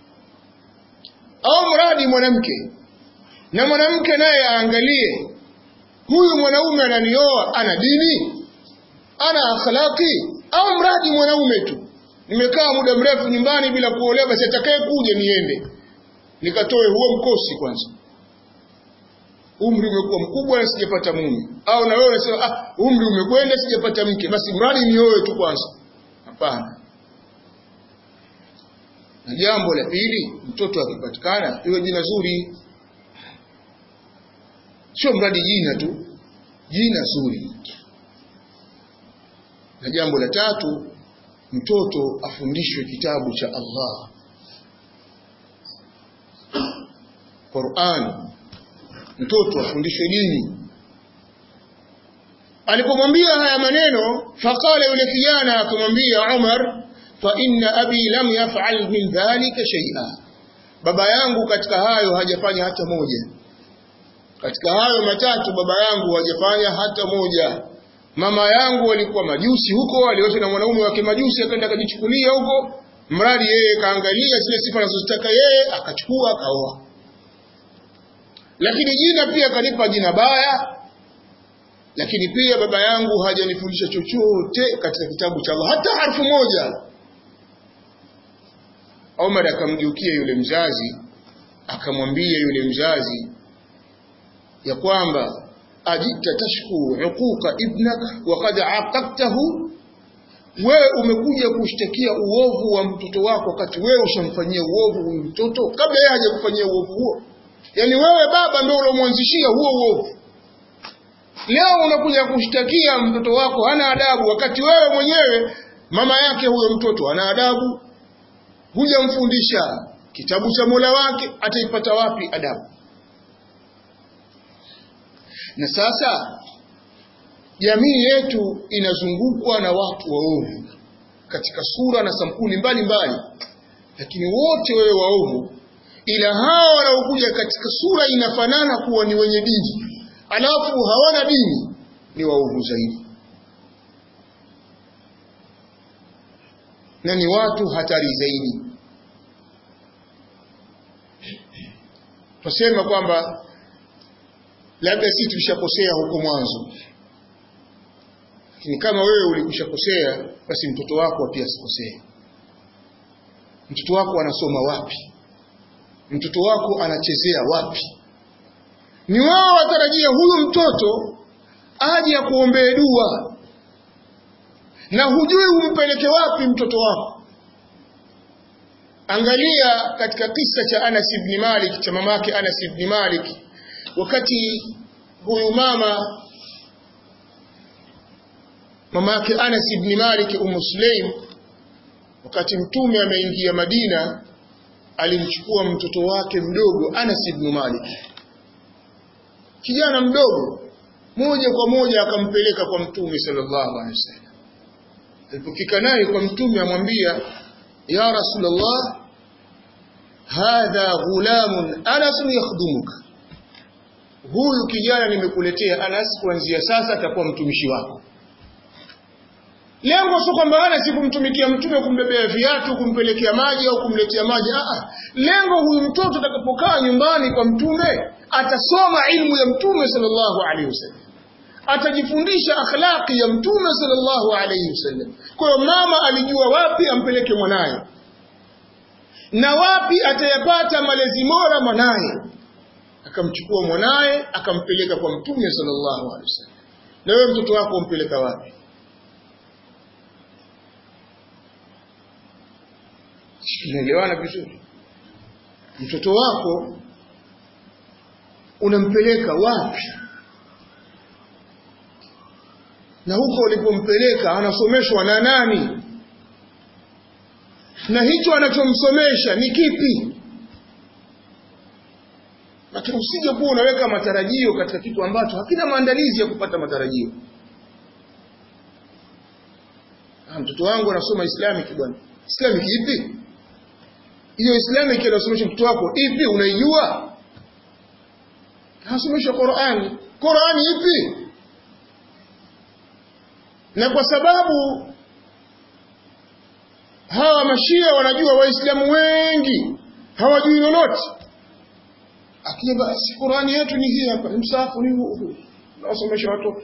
au mradi mwanamke na mwanamke naye aangalie huyu mwanaume ananioa ana dini ana akhlaqi au mradi mwanaume tu nimekaa muda mrefu nyumbani bila kuolewa basi atakaye kuja niende nikatoe huo mkosi kwanza umri umekuwa mkubwa na sijapata mume au na wewe unasema ah umri umekwenda sijapata mke basi mradi nioe tu kwanza hapana na jambo la pili mtoto akipatikana iwe jina zuri sio mradi jina tu jina zuri na jambo la tatu mtoto afundishwe kitabu cha Allah Qur'an mtoto afundishwe dini alipomwambia haya maneno faqala yule kijana akamwambia Umar fa inna abi lam yaf'al min dhalika shay'a baba yangu katika hayo hajafanya hata moja katika hayo matatu baba yangu hajafanya hata moja mama yangu walikuwa majusi huko aliosha na mwanaume wake majusi akaenda akajichukulia huko mradi yeye kaangalia zile sifa anazozitaka yeye akachukua akaoa lakini jina pia kanipa jina baya lakini pia baba yangu hajanifundisha chochote katika kitabu cha Allah hata harfu moja Omar akamgeukia yule mzazi akamwambia yule mzazi ya kwamba ajita tashku uquqa ibnaka wa qad aqabtahu wewe umekuja kushtakia uovu wa mtoto wako wakati wewe ushamfanyia uovu huyu mtoto kabla yeye hajakufanyia uovu huo yani wewe baba ndio ulomwanzishia huo uovu leo unakuja kushtakia mtoto wako hana adabu wakati wewe mwenyewe mama yake huyo mtoto ana adabu hujamfundisha kitabu cha Mola wake ataipata wapi adabu na sasa jamii yetu inazungukwa na watu waovu katika sura na sampuli mbalimbali lakini wote wewe waovu ila hao wanaokuja katika sura inafanana kuwa ni wenye dini alafu hawana dini ni waovu zaidi na ni watu hatari zaidi tusema kwamba labda sisi tulishakosea huko mwanzo lakini kama wewe ulikushakosea basi mtoto wako pia asikosee mtoto wako anasoma wapi mtoto wako anachezea wapi ni wao watarajia huyu mtoto aje akuombee dua na hujui umpeleke wapi mtoto wako angalia katika kisa cha Anas ibn Malik cha mamake Anas ibn Malik wakati huyu mama mamake Anas ibn Malik Umm Sulaim wakati mtume ameingia Madina alimchukua mtoto wake mdogo Anas ibn Malik kijana mdogo moja kwa moja akampeleka kwa mtume sallallahu alaihi wasallam alipofika naye kwa mtume amwambia ya rasulullah hadha ghulamun anas yakhdumuka huyu kijana nimekuletea anas kuanzia sasa atakuwa mtumishi wako lengo sio kwamba Anas kumtumikia mtume kumbebea viatu kumpelekea maji au kumletea maji ah lengo huyu mtoto atakapokaa nyumbani kwa mtume atasoma ilmu ya mtume sallallahu alaihi wasallam atajifundisha akhlaqi ya mtume sallallahu alaihi wasallam kwa hiyo mama alijua wapi ampeleke mwanaye na wapi atayapata malezi bora mwanaye akamchukua mwanaye akampeleka kwa mtume sallallahu alaihi wasallam na wewe mtoto wako umpeleka wapi tunaelewana vizuri mtoto wako unampeleka wapi na huko ulipompeleka anasomeshwa na nani na hicho anachomsomesha ni kipi lakini usije kuwa unaweka matarajio katika kitu ambacho hakina maandalizi ya kupata matarajio ah, mtoto wangu anasoma islamic bwana islamic ipi hiyo islamic inasomesha mtoto wako ipi unaijua anasomesha qurani qurani ipi na kwa sababu hawa mashia wanajua waislamu wengi hawajui lolote akija basi qurani yetu ni hii hapa msafu ni huu huu nawasomesha watoto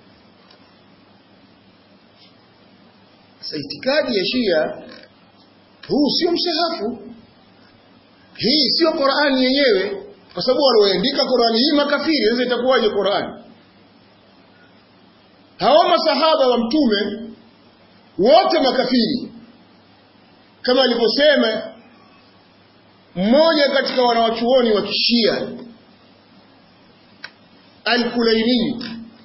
sasa itikadi ya shia huu sio msahafu hii sio qurani yenyewe kwa sababu walioandika qurani hii makafiri sasa itakuwaje qurani hawa masahaba wa mtume wote makafiri kama alivyosema mmoja katika wanawachuoni wa kishia al-Kulaini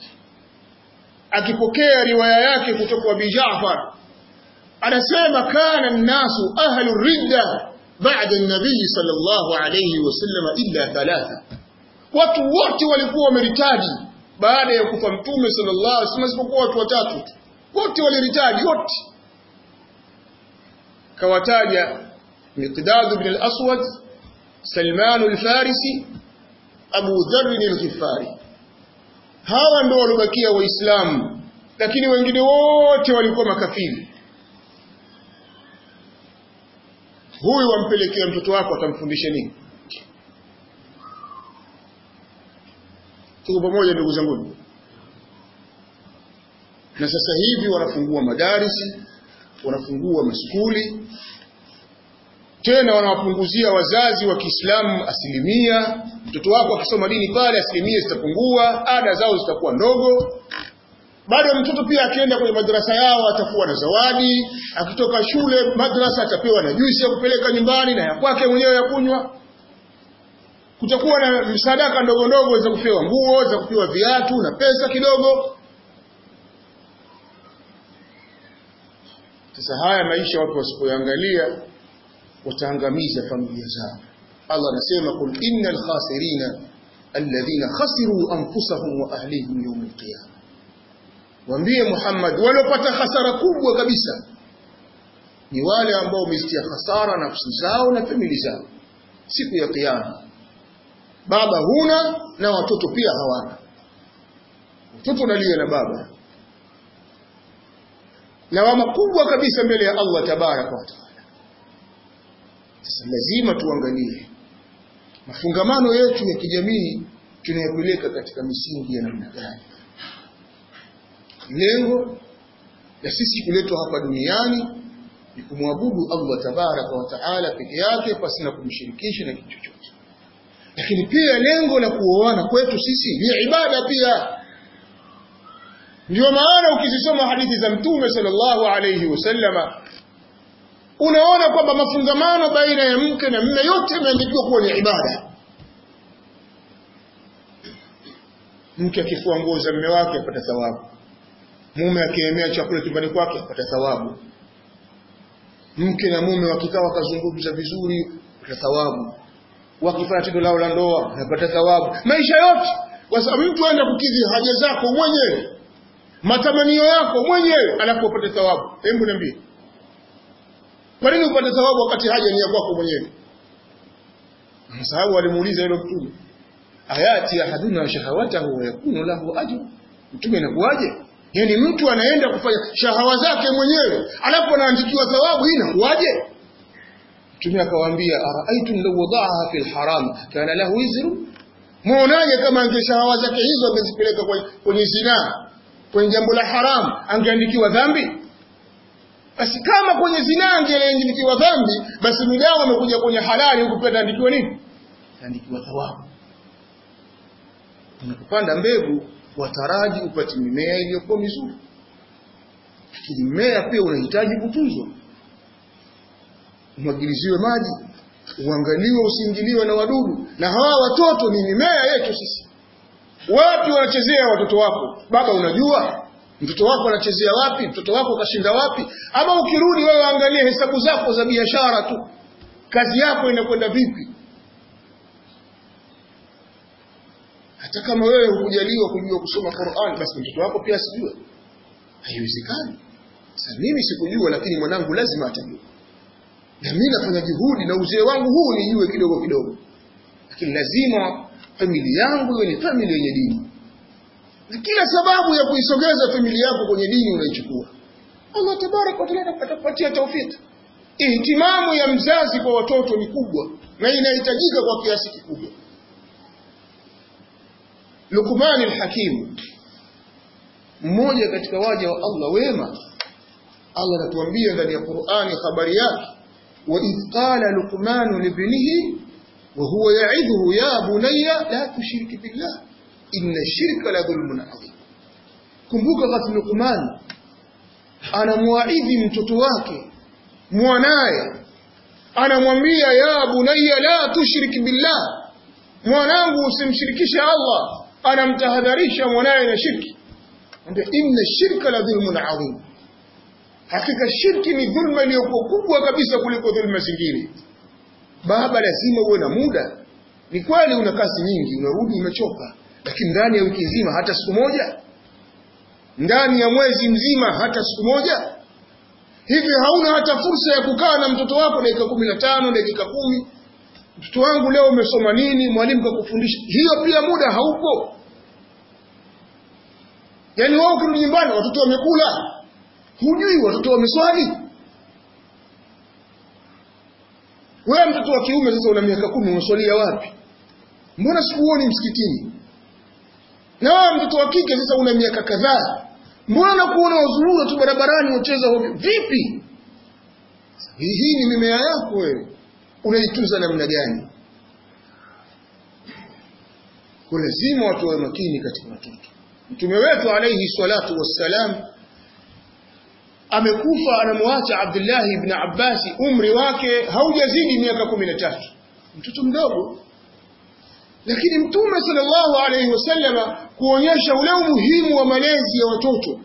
akipokea riwaya yake kutoka kwa Ja'far anasema kana an-nasu ahlu ridda ba'da an-nabii sallallahu alayhi wasallam illa thalatha watu wote walikuwa wameritadi baada ya kufa mtume sallallahu alaihi wasallam isipokuwa watu watatu wote waliritaji wote kawataja Miqdad ibn al-Aswad Salman al-Farisi Abu Dharr al-Ghifari hawa ndio walobakia waislamu lakini wengine wote walikuwa makafiri huyu wampelekea mtoto wako atamfundisha nini tuko pamoja ndugu zangu na sasa hivi wanafungua madarisi wanafungua maskuli tena wanawapunguzia wazazi wa Kiislamu asilimia mtoto wako akisoma dini pale asilimia zitapungua ada zao zitakuwa ndogo bado mtoto pia akienda kwenye madrasa yao atakuwa na zawadi akitoka shule madrasa atapewa na juisi ya kupeleka nyumbani na ya kwake mwenyewe ya kunywa kutakuwa na msadaka ndogo ndogo za kupewa nguo za kupewa viatu na pesa kidogo sasa haya maisha watu wasipoangalia wataangamiza familia zao Allah anasema kul innal khasirina alladhina khasiru anfusahum wa ahlihim yawm alqiyama Waambie Muhammad waliopata hasara kubwa kabisa ni wale ambao wamezitia hasara nafsi zao na famili zao siku ya kiyama baba huna na watoto pia hawana mtoto unalia na baba
lawama kubwa kabisa mbele ya Allah tabaraka wa taala. Sasa lazima tuangalie mafungamano yetu ya kijamii tunayopeleka katika misingi ya namna gani. Lengo la sisi kuletwa hapa duniani ni kumwabudu Allah tabaraka wa taala peke yake pasina kumshirikisha na kitu chochote. Lakini pia lengo la kuoana kwetu sisi ni ibada pia. Ndio maana ukizisoma hadithi za Mtume sallallahu alayhi wasallama unaona kwamba mafungamano baina ya mke na mume yote yameandikiwa kuwa ni ibada. Mke akifua nguo za mume wake apata thawabu, mume akiemea chakula chumbani kwake apata thawabu, mke na mume wakikaa wakazungumza vizuri apata thawabu, wakifanya tendo lao la ndoa wanapata thawabu, maisha yote, kwa sababu mtu aenda kukidhi haja zako mwenyewe matamanio yako mwenyewe alafu upate thawabu. Hebu niambie, kwa nini upate thawabu wakati haja ni ya kwako mwenyewe? Sababu alimuuliza yule mtume, ayati ahaduna shahawatahu wa yakunu lahu ajr, mtume inakuwaje? Yaani mtu anaenda kufanya shahawa zake mwenyewe alafu anaandikiwa thawabu, hii inakuwaje? Mtume akawaambia, araaitum law wadaaha fil haram kana lahu wizru, muonaje kama ange shahawa zake hizo angezipeleka kwenye zinaa kwenye jambo la haramu angeandikiwa dhambi? Basi kama kwenye zinaa angeandikiwa dhambi, basi mdao amekuja kwenye halali huku pia ataandikiwa nini? Ataandikiwa thawabu. Unapopanda mbegu wataraji upate mimea iliyokuwa mizuri, lakini mmea pia unahitaji kutunzwa, umwagiliziwe maji, uangaliwe usiingiliwe na wadudu, na hawa watoto ni mimea yetu sisi wapi wanachezea watoto wako? Baba, unajua mtoto wako anachezea wapi? Mtoto wako kashinda wapi? Ama ukirudi wewe angalie hesabu zako za biashara tu, kazi yako inakwenda vipi? Hata kama wewe hukujaliwa kujua kusoma Qur'an, basi mtoto wako pia asijue. Haiwezekani. Sasa mimi sikujua, lakini mwanangu lazima atajua, na mimi nafanya juhudi na uzee wangu huu nijue kidogo kidogo, lakini lazima familia yangu iwe ni familia yenye dini, na kila sababu ya kuisogeza familia yako kwenye dini unaichukua. Allah tabaraka wa taala atakupatia taufiki. Ihtimamu ya mzazi kwa watoto ni kubwa na inahitajika kwa kiasi kikubwa. Luqman al-Hakim, mmoja katika waja wa Allah wema, Allah anatuambia ndani ya Qur'ani habari yake, wa idh qala luqmanu libnihi وهو يعظه يا بني لا تشرك بالله إن الشرك لظلم عظيم kumbuka wakati Luqman anamwaidhi mtoto wake mwanaye anamwambia ya bunayya la tushrik billah mwanangu usimshirikishe Allah anamtahadharisha mwanaye na shirki anambia inna shirka la dhulmun adhim hakika shirki ni dhulma iliyokuwa kubwa kabisa kuliko dhulma zingine baba lazima uwe na muda. Ni kweli una kazi nyingi, unarudi umechoka, lakini ndani ya wiki nzima hata siku moja, ndani ya mwezi mzima hata siku moja, hivi hauna hata fursa ya kukaa na mtoto wako dakika kumi na tano dakika kumi mtoto wangu leo umesoma nini, mwalimu kakufundisha? Hiyo pia muda haupo. Yaani wao ukirudi nyumbani watoto wamekula, hujui watoto wameswali wewe mtoto wa kiume sasa una miaka kumi unaswalia wapi? Mbona sikuoni msikitini? Na wewe mtoto wa kike sasa una miaka kadhaa, mbona nakuona wazurura tu barabarani wacheza hovyo? Vipi? Hii ni mimea yako wewe, unaitunza namna gani? Kwa lazima watu wawe makini katika watoto. Mtume wetu alayhi salatu wassalam amekufa anamwacha Abdullah ibn Abbas, umri wake haujazidi miaka kumi na tatu, mtoto mdogo. Lakini Mtume sallallahu alaihi wasallama kuonyesha ule umuhimu wa malezi ya watoto,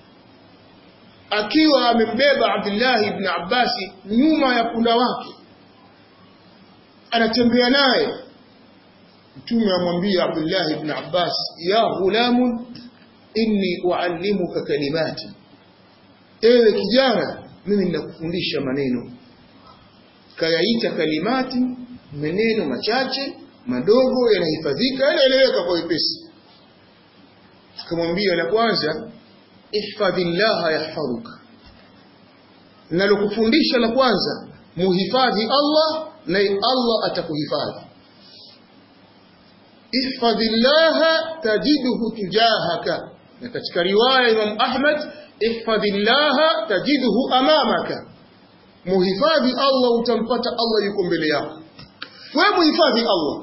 akiwa amembeba Abdullah ibn Abbas nyuma ya punda wake, anatembea naye. Mtume amwambia Abdullah ibn Abbas, ya ghulamu inni uallimuka kalimati ewe kijana mimi ninakufundisha maneno kayaita kalimati maneno machache madogo yanahifadhika yanaeleweka kwa wepesi akamwambia la kwanza ihfadhillaha yahfadhuka nalokufundisha la kwanza muhifadhi Allah naye Allah atakuhifadhi ihfadhillaha tajiduhu tujahaka na katika riwaya Imam Ahmad ihfadhillaha tajiduhu amamaka muhifadhi Allah utampata Allah yuko mbele yako wewe muhifadhi Allah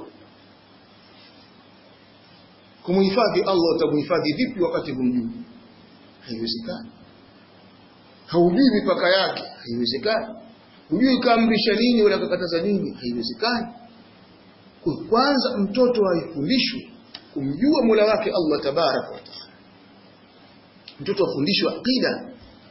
kumuhifadhi Allah utamuhifadhi vipi wakati humjui haiwezekani haujui mipaka yake haiwezekani hujui kaamrisha nini wala kakataza nini haiwezekani kwanza mtoto aifundishwe kumjua Mola wake Allah tabaraka wa taala mtoto afundishwe aqida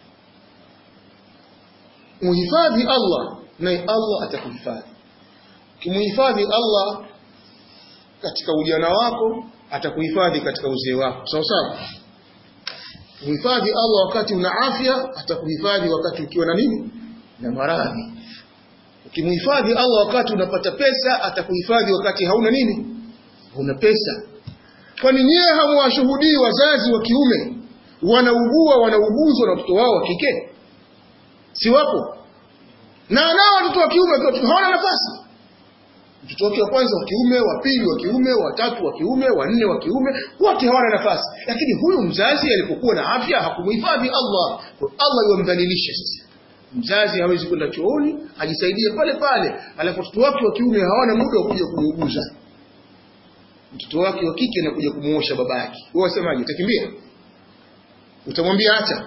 muhifadhi Allah naye Allah atakuhifadhi kimuhifadhi Allah katika ujana wako atakuhifadhi katika uzee wako sawa sawa muhifadhi Allah wakati una afya atakuhifadhi wakati ukiwa na nini na maradhi ukimhifadhi Allah wakati unapata pesa atakuhifadhi wakati hauna nini hauna pesa kwani nyewe hamwashuhudii wazazi wa kiume wanaugua wanauguzwa na watoto wao wa kike si wapo na nao watoto wa kiume hawana nafasi mtoto wake wa kwanza wa kiume wa pili wa kiume wa tatu wa kiume wa nne wa kiume wote hawana nafasi lakini huyu mzazi alipokuwa na afya hakumhifadhi Allah kwa Allah yomdhalilisha sasa mzazi hawezi kwenda chooni ajisaidie pale pale alafu watoto wake wa kiume hawana muda wa kuja kumuuguza mtoto wake wa kike anakuja kumuosha baba yake wewe wasemaje utakimbia utamwambia acha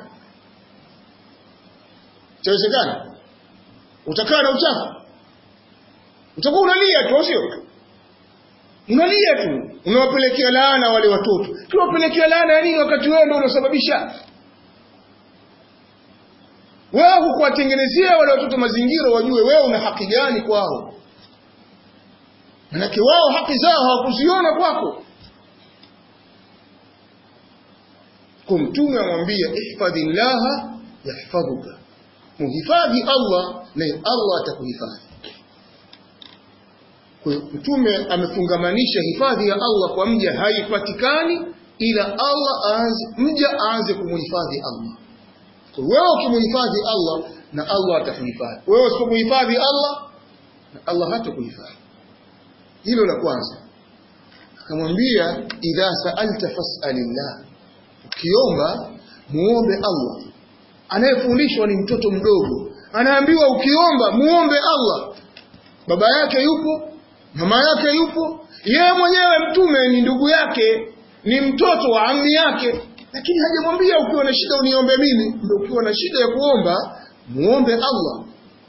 itawezekana utakaa na uchafu utakuwa unalia tu sio unalia tu unawapelekea laana wale watoto tuwapelekea laana ya nini wakati wewe ndio unasababisha wewe hukuwatengenezea wale watoto mazingira wajue wewe una haki gani kwao manake wao haki zao hawakuziona kwako kwa mtume amwambia ihfadhillaha yahfadhuka muhifadhi Allah naye Allah atakuhifadhi kwa hiyo mtume amefungamanisha hifadhi ya Allah kwa mja haipatikani ila Allah aanze mja aanze kumuhifadhi Allah kwa wewe ukimuhifadhi Allah na Allah atakuhifadhi wewe usipomuhifadhi Allah na Allah hatakuhifadhi hilo la kwanza akamwambia idha sa'alta fas'alillah ukiomba muombe Allah anayefundishwa ni mtoto mdogo anaambiwa ukiomba muombe Allah baba yake yupo mama yake yupo yeye mwenyewe mtume ni ndugu yake ni mtoto wa ammi yake lakini hajamwambia ukiwa na shida uniombe mimi ndio ukiwa na shida ya kuomba muombe Allah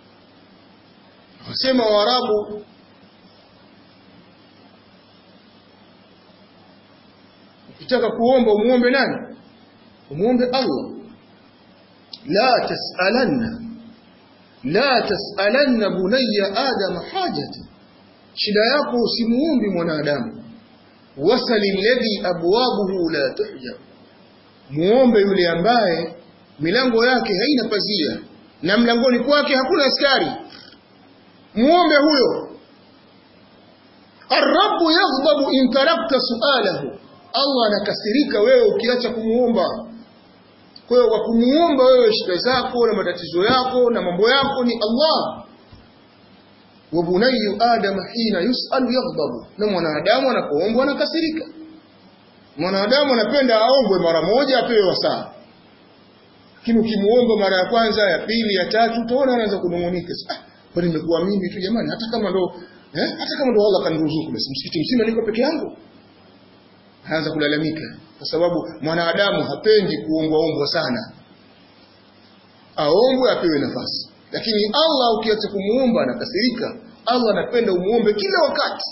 wasema waarabu ukitaka kuomba umuombe nani umuombe Allah la tasalanna la tasalanna bunayya adam hajatan shida yako usimuombi mwanadamu wasali alladhi abwabuhu la tuhjab muombe yule ambaye milango yake haina pazia na mlangoni kwake hakuna askari muombe huyo الرب يغضب إن تركت سؤاله Allah anakasirika wewe ukiacha kumuomba kwa hiyo kwa kumuomba wewe shida zako na matatizo yako na mambo yako ni Allah wa bunayyu adam hina yus'al yaghdabu na mwanadamu anapoombwa anakasirika mwanadamu anapenda aombwe mara moja apewe wasaa lakini ukimuomba mara ya kwanza ya pili ya tatu utaona anaanza kunungunika ah bali nimekuwa mimi tu jamani hata kama ndo eh hata kama ndo Allah kaniruzuku basi msikiti mzima niko peke yangu anaanza kulalamika kwa sababu mwanadamu hapendi kuombwa ombwa sana aombwe apewe nafasi lakini Allah ukiacha kumuomba anakasirika Allah anapenda umuombe kila wakati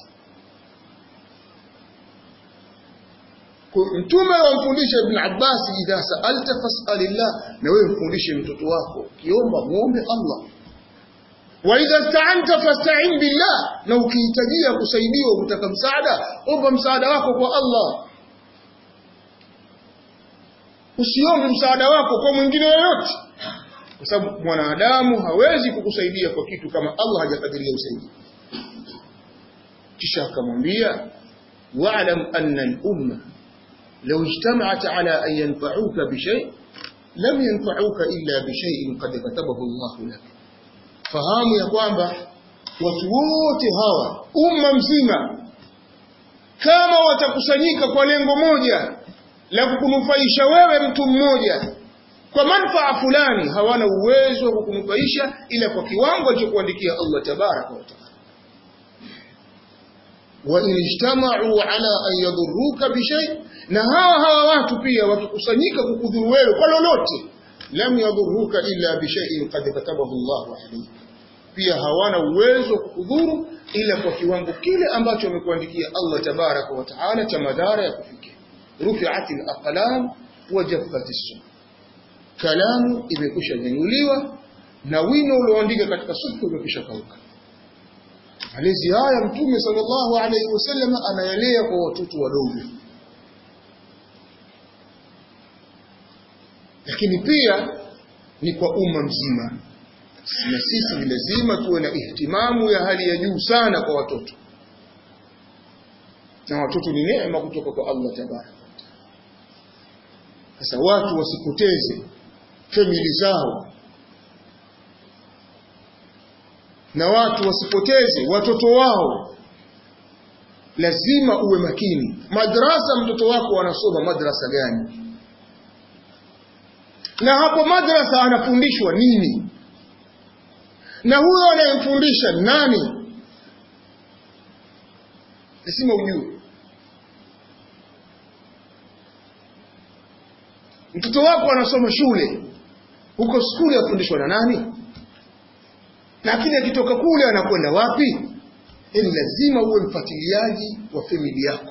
mtume wamfundisha ibn Abbas idha sa'alta fas'alillah na wewe mfundishe mtoto wako kiomba muombe Allah wa idha sta'anta fasta'in billah na ukihitajia kusaidiwa kutaka msaada omba msaada wako kwa Allah usiombe msaada wako kwa mwingine yoyote kwa sababu mwanadamu hawezi kukusaidia kwa kitu kama Allah hajakadiria usaidie kisha akamwambia wa'lam anna al-umma law ijtama'at ala an yanfa'uka bi shay lam yanfa'uka illa bi shay'in qad katabahu Allah lak fahamu ya kwamba watu wote hawa umma mzima kama watakusanyika kwa lengo moja la kukunufaisha wewe mtu mmoja kwa manufaa fulani hawana uwezo wa kukunufaisha ila kwa kiwango alichokuandikia Allah tabaraka wa taala wa in ijtama'u ala an yadurruka bi shay na hawa hawa watu pia wakikusanyika kukudhuru wewe kwa lolote lam yadurruka illa bi shay'in qad katabahu Allah alayk pia hawana uwezo wa kukudhuru ila kwa kiwango kile ambacho amekuandikia Allah tabaraka wa taala cha madhara ya kufikia rufi'at al-aqlam wa jaffat as kalamu imekwisha nyanyuliwa na wino ulioandika katika sufu umekwisha kauka malezi haya mtume sallallahu alaihi wasallam anayalea kwa watoto wadogo lakini pia ni kwa umma mzima na sisi ni lazima tuwe na ihtimamu ya hali ya juu sana kwa watoto na watoto ni neema kutoka kwa Allah tabaraka sasa watu wasipoteze famili zao na watu wasipoteze watoto wao lazima uwe makini madrasa mtoto wako anasoma madrasa gani na hapo madrasa anafundishwa nini na huyo anayemfundisha nani lazima ujue mtoto wako anasoma shule huko skuli afundishwa na nani lakini akitoka kule anakwenda wapi yani lazima uwe mfuatiliaji wa famili yako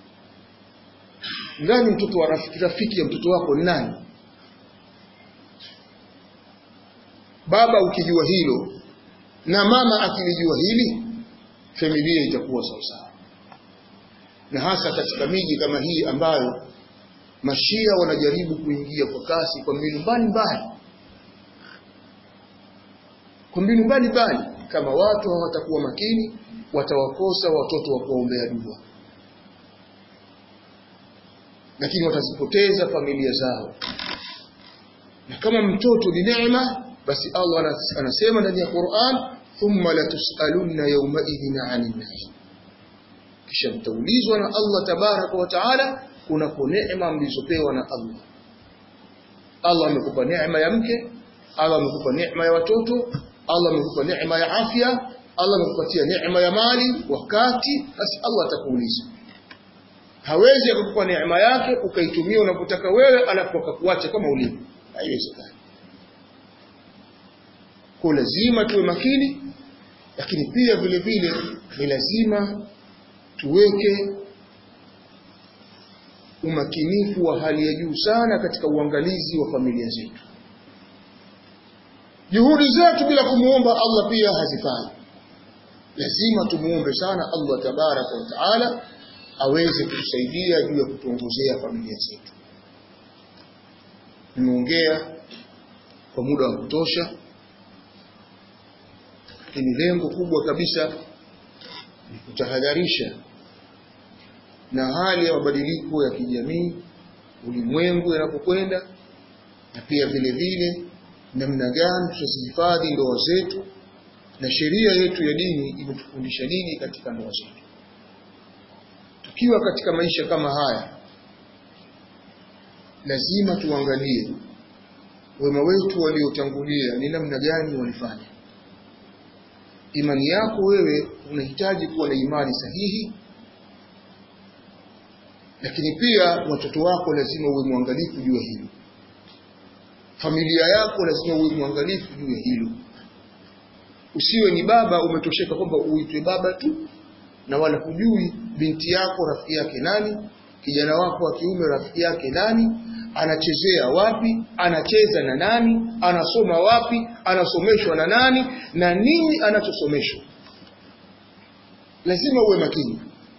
nani mtoto wa rafiki, rafiki ya mtoto wako ni nani baba ukijua hilo na mama akilijua hili familia itakuwa sawasawa na hasa katika miji kama hii ambayo mashia wanajaribu kuingia kwa kasi kwa mbinu mbalimbali kwa mbinu mbalimbali kama watu hawatakuwa makini watawakosa watoto wa kuombea dua lakini watazipoteza familia zao na kama mtoto ni neema basi Allah anasema ndani ya Qur'an thumma latusalunna yawmaidhin 'anil na'im kisha mtaulizwa na Allah tabaraka wa taala kunako neema mlizopewa na Allah Allah amekupa neema ya mke Allah amekupa neema ya watoto Allah amekupa neema ya afya Allah amekupatia neema ya mali wakati basi Allah atakuuliza hawezi akukupa neema yake ukaitumia unapotaka wewe alafu akakuacha kama ulivyo haiwezekani kwa lazima tuwe makini lakini pia vile vile ni lazima tuweke umakinifu wa hali ya juu sana katika uangalizi wa familia zetu juhudi zetu bila kumuomba Allah pia hazifai lazima tumuombe sana Allah tabaraka wa taala aweze kutusaidia juu ya kutuongozea familia zetu nimeongea kwa muda wa kutosha lakini lengo kubwa kabisa ni kutahadharisha na hali ya mabadiliko ya kijamii ulimwengu yanapokwenda na pia vile vile namna gani tutazihifadhi ndoa zetu na sheria yetu ya dini imetufundisha nini katika ndoa zetu tukiwa katika maisha kama haya lazima tuangalie wema wetu waliotangulia ni namna gani walifanya imani yako wewe unahitaji kuwa na imani sahihi lakini pia watoto wako lazima uwe mwangalifu juu ya hilo familia yako lazima uwe mwangalifu juu ya hilo usiwe ni baba umetosheka kwamba uitwe baba tu na wala hujui binti yako rafiki yake nani kijana wako wa kiume rafiki yake nani anachezea wapi anacheza na nani anasoma wapi anasomeshwa na nani na nini anachosomeshwa lazima uwe makini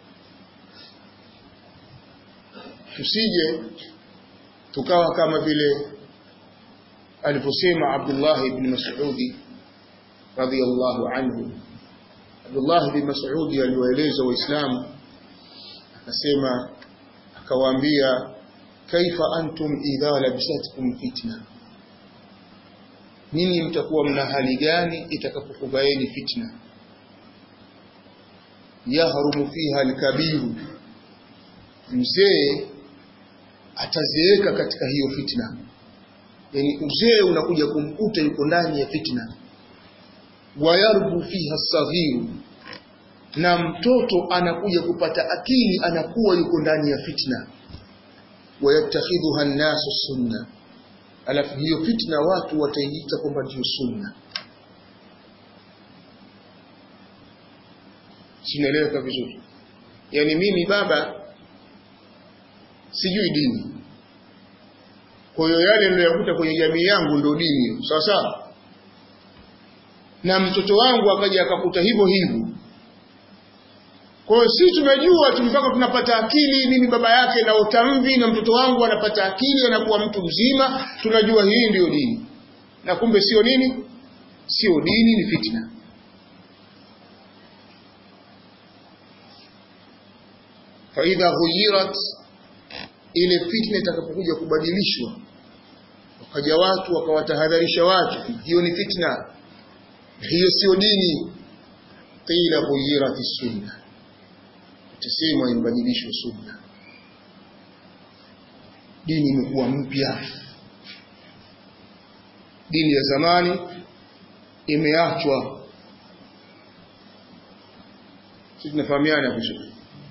tusije tukawa kama vile alivyosema Abdullah ibn Mas'ud radhiyallahu anhu Abdullah ibn Mas'ud aliwaeleza waislamu akasema akawaambia kaifa antum idha labisatkum fitna nyinyi mtakuwa mna hali gani itakapokubaini fitna yahrumu fiha alkabiru mzee atazeeka katika hiyo fitna yani uzee unakuja kumkuta yuko ndani ya fitna wayarbu fiha saghiru na mtoto anakuja kupata akili anakuwa yuko ndani ya fitna wayattakhidhuha an-nasu sunna alafu hiyo fitna watu wataiita kwamba ndio sunna sinaeleweka vizuri yaani mimi baba sijui dini kwa hiyo yale niliyokuta kwenye jamii yangu ndio dini sawa sawa na mtoto wangu akaja akakuta hivyo hivyo kwa hiyo sisi tumejua tu mpaka tunapata akili mimi baba yake na utamvi na mtoto wangu anapata akili anakuwa mtu mzima tunajua hii ndiyo dini na kumbe sio nini sio dini ni fitna faidha ghuyirat ile fitna itakapokuja kubadilishwa wakaja watu wakawatahadharisha watu hiyo ni fitna hiyo sio dini qila ghuyirat sunna itasemwa ibadilishwe sunna dini imekuwa mpya dini ya zamani imeachwa sisi tunafahamiana vizuri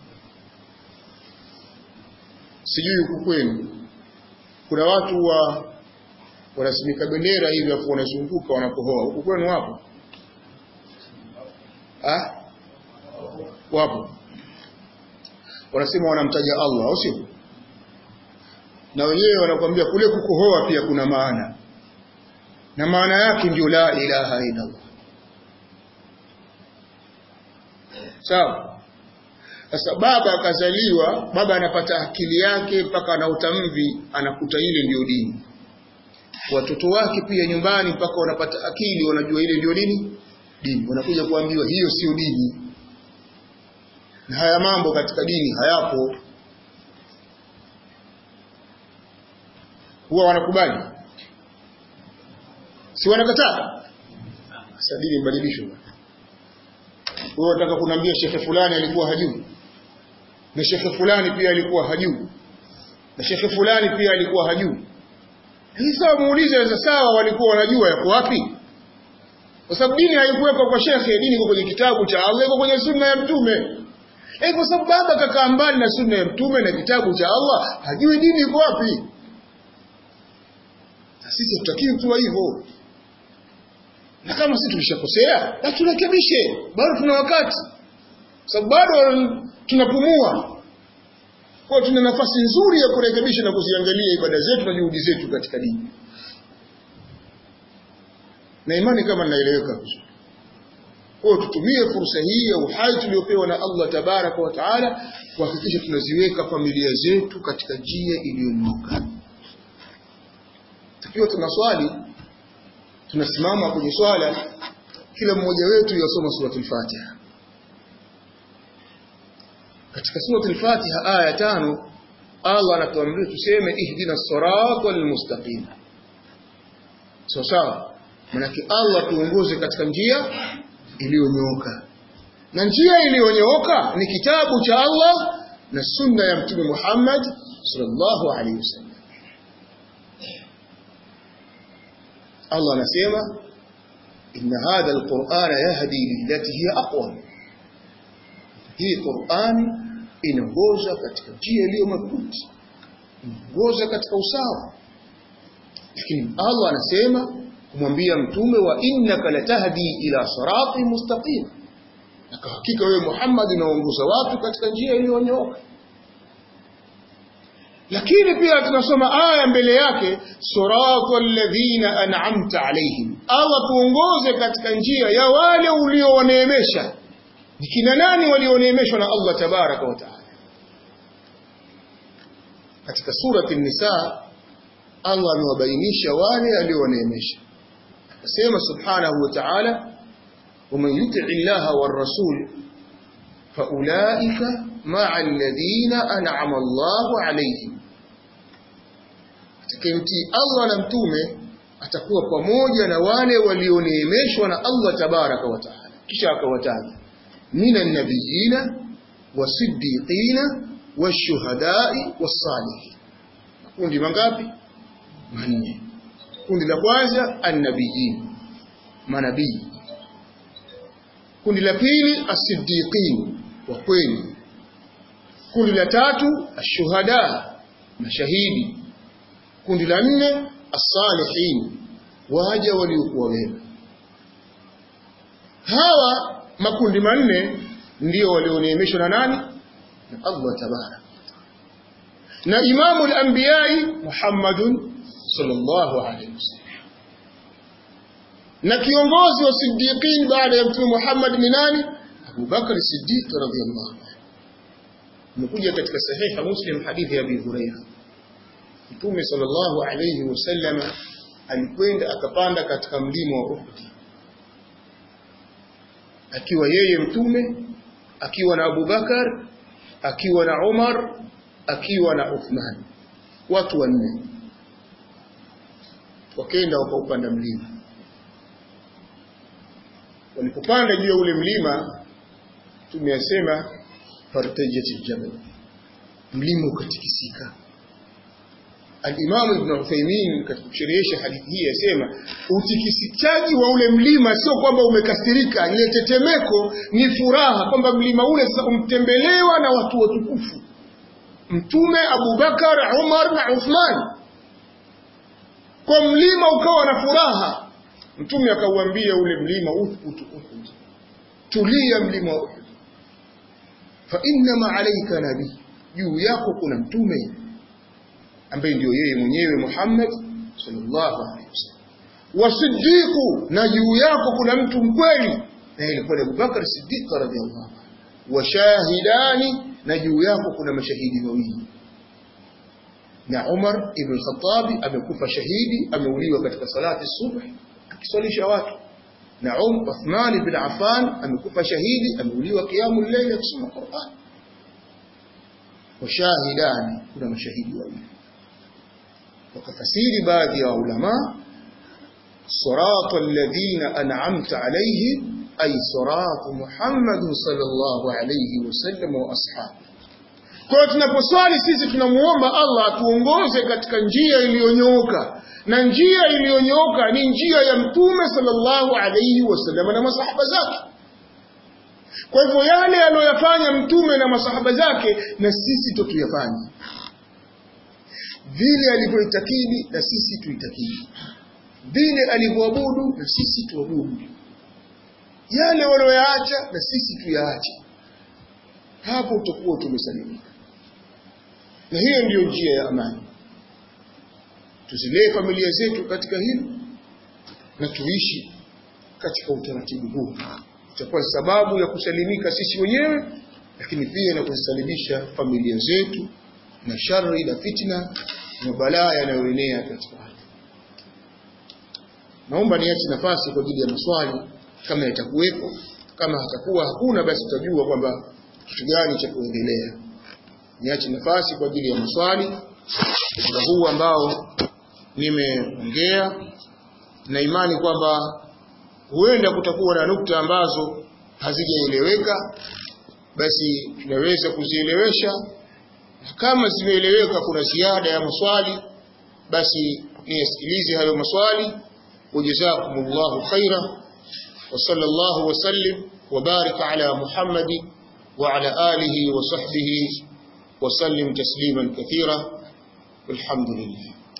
sijui huku kwenu kuna watu wa wanasimika bendera hivi afu wanazunguka wanakohoa huku kwenu wapo ah wapo wanasema wanamtaja Allah au sio na wenyewe wanakuambia kule kukohoa pia kuna maana na maana yake ndio la ilaha illa Allah sawa sasa baba akazaliwa baba anapata akili yake mpaka ana utamvi anakuta ile ndio dini watoto wake pia nyumbani mpaka wanapata akili wanajua ile ndio nini dini wanakuja kuambiwa hiyo sio dini na haya mambo katika dini hayapo huwa wanakubali si wanakataa sasa dini mbadilishwe wewe unataka kuniambia shekhe fulani alikuwa hajui na shekhe fulani pia alikuwa hajui na shekhe fulani pia alikuwa hajui hii sawa muulize sasa sawa walikuwa wanajua yako wapi kwa sababu dini haikuwekwa kwa shekhe dini iko kwenye kitabu cha Allah iko kwenye sunna ya mtume Eh, kwa sababu baba kakaa mbali na sunna ya mtume na kitabu cha Allah, hajui dini iko wapi. Na sisi tutakiwi kuwa hivyo. Na kama sisi tulishakosea, basi turekebishe. Bado tuna wakati. Sababu bado tunapumua. Kwa tuna nafasi nzuri ya kurekebisha na kuziangalia ibada zetu na juhudi zetu katika dini. Na imani kama naeleweka vizuri. Kwa tutumie fursa hii ya uhai tuliopewa na Allah tabaraka wa taala kuhakikisha tunaziweka familia zetu katika njia iliyonyooka. Tukiwa tunaswali tunasimama kwenye swala kila mmoja wetu yasoma suratul Fatiha. Katika suratul Fatiha aya tano Allah anatuamrisha tuseme ihdina siratal mustaqim. Sawa sawa. Manake Allah tuongoze katika njia iliyonyooka na njia iliyonyooka ni kitabu cha Allah na sunna ya mtume Muhammad sallallahu alaihi wasallam Allah anasema inna hadha alqur'ana yahdi lillati hiya aqwam hii Qur'ani inaongoza katika njia iliyo madhubuti inaongoza katika usawa lakini Allah anasema kumwambia mtume wa innaka latahdi ila sirati mustaqim na kwa hakika wewe Muhammad unaongoza watu katika njia iliyonyooka lakini pia tunasoma aya mbele yake sirata alladhina an'amta alaihim Allah tuongoze katika njia ya wale uliowaneemesha ni kina nani walioneemeshwa na Allah tabaraka wa taala katika surati an-nisa Allah amewabainisha wale aliowaneemesha akasema subhanahu wa ta'ala ومن يطع الله والرسول فأولئك مع الذين أنعم الله عليهم atakayemtii Allah na mtume atakuwa pamoja na wale walioneemeshwa na Allah tabaraka wa taala kisha akawataja minan nabiyina wasiddiqina washuhadai wassalihin kundi mangapi manne kundi la kwanza annabiyin manabii kundi la pili asiddiqin wa kweli kundi la tatu ashuhada mashahidi kundi la nne as-salihin waja waliokuwa wema hawa makundi manne ndio walioneemeshwa na nani na Allah tabarak na imamu al-anbiya'i Muhammadun sallallahu alayhi wasallam na kiongozi wa siddiqin baada ya mtume Muhammad ni nani Abu Bakar Siddiq radhiyallahu anhu imekuja katika sahiha Muslim hadithi ya Abi Hurairah Mtume sallallahu alayhi wasallam alikwenda akapanda katika mlima wa Uhud akiwa yeye mtume akiwa na Abu Bakar akiwa na Umar akiwa na Uthman watu wanne wakaenda wakaupanda mlima walipopanda juu ya ule mlima tumeyasema fartajati jabal mlima ukatikisika Al-Imam Ibn Uthaymeen katika kusherehesha hadithi hii yasema utikisikaji wa ule mlima sio kwamba umekasirika, ile tetemeko ni furaha kwamba mlima ule sasa umtembelewa na watu watukufu, Mtume Abubakar, Umar na Uthman. Kwa mlima ukawa na furaha, Mtume akauambia ule mlima uthbutu Uhud, tulia mlima wa Uhud, fa innama alayka nabii, juu yako kuna mtume ambaye ndio yeye mwenyewe Muhammad sallallahu alaihi wasallam. Wasiddiqu, na juu yako kuna mtu mkweli, na ilikuwa Abu Bakar Siddiq radhiallahu anhu. Washahidani, na juu yako kuna mashahidi wawili. Na Umar ibn Khattab amekufa shahidi, ameuliwa katika salati subh akiswalisha watu. Na Um Uthman ibn Affan amekufa shahidi, ameuliwa qiyamul layl akisoma Qur'an. Washahidani, kuna mashahidi wawili wakafasiri baadhi ya ulama sirata alladhina an'amta alayhim ay siratu Muhammad sallallahu alayhi wasallam wa ashabi. Kwa hiyo tunaposwali sisi tunamuomba Allah atuongoze katika njia iliyonyooka, na njia iliyonyooka ni njia ya Mtume sallallahu alayhi wasallam na masahaba zake. Kwa hivyo yale aliyoyafanya Mtume na masahaba zake, na sisi tutuyafanye vile alivyoitakidi na sisi tuitakidi, vile alivyoabudu na sisi tuabudu, yale walioyaacha na sisi tuyaache. Hapo utakuwa tumesalimika, na hiyo ndiyo njia ya amani. Tuzilee familia zetu katika hilo na tuishi katika utaratibu huu, itakuwa sababu ya kusalimika sisi wenyewe, lakini pia na kuzisalimisha familia zetu na shari na fitna na balaa yanayoenea katika ardhi. Naomba niache nafasi kwa ajili ya maswali kama yatakuwepo. Kama hatakuwa hakuna, basi tutajua kwamba kitu gani cha kuendelea. Niache nafasi kwa ajili ya maswali muda huu ambao nimeongea, na imani kwamba huenda kutakuwa na nukta ambazo hazijaeleweka, basi tunaweza kuzielewesha kama zimeeleweka, kuna ziada ya maswali, basi niyasikilize hayo maswali. Wajazakumullahu khaira wa sallallahu wa sallim wa baraka ala Muhammadi wa ala alihi wa sahbihi wa sallim tasliman kathira. Walhamdulillah.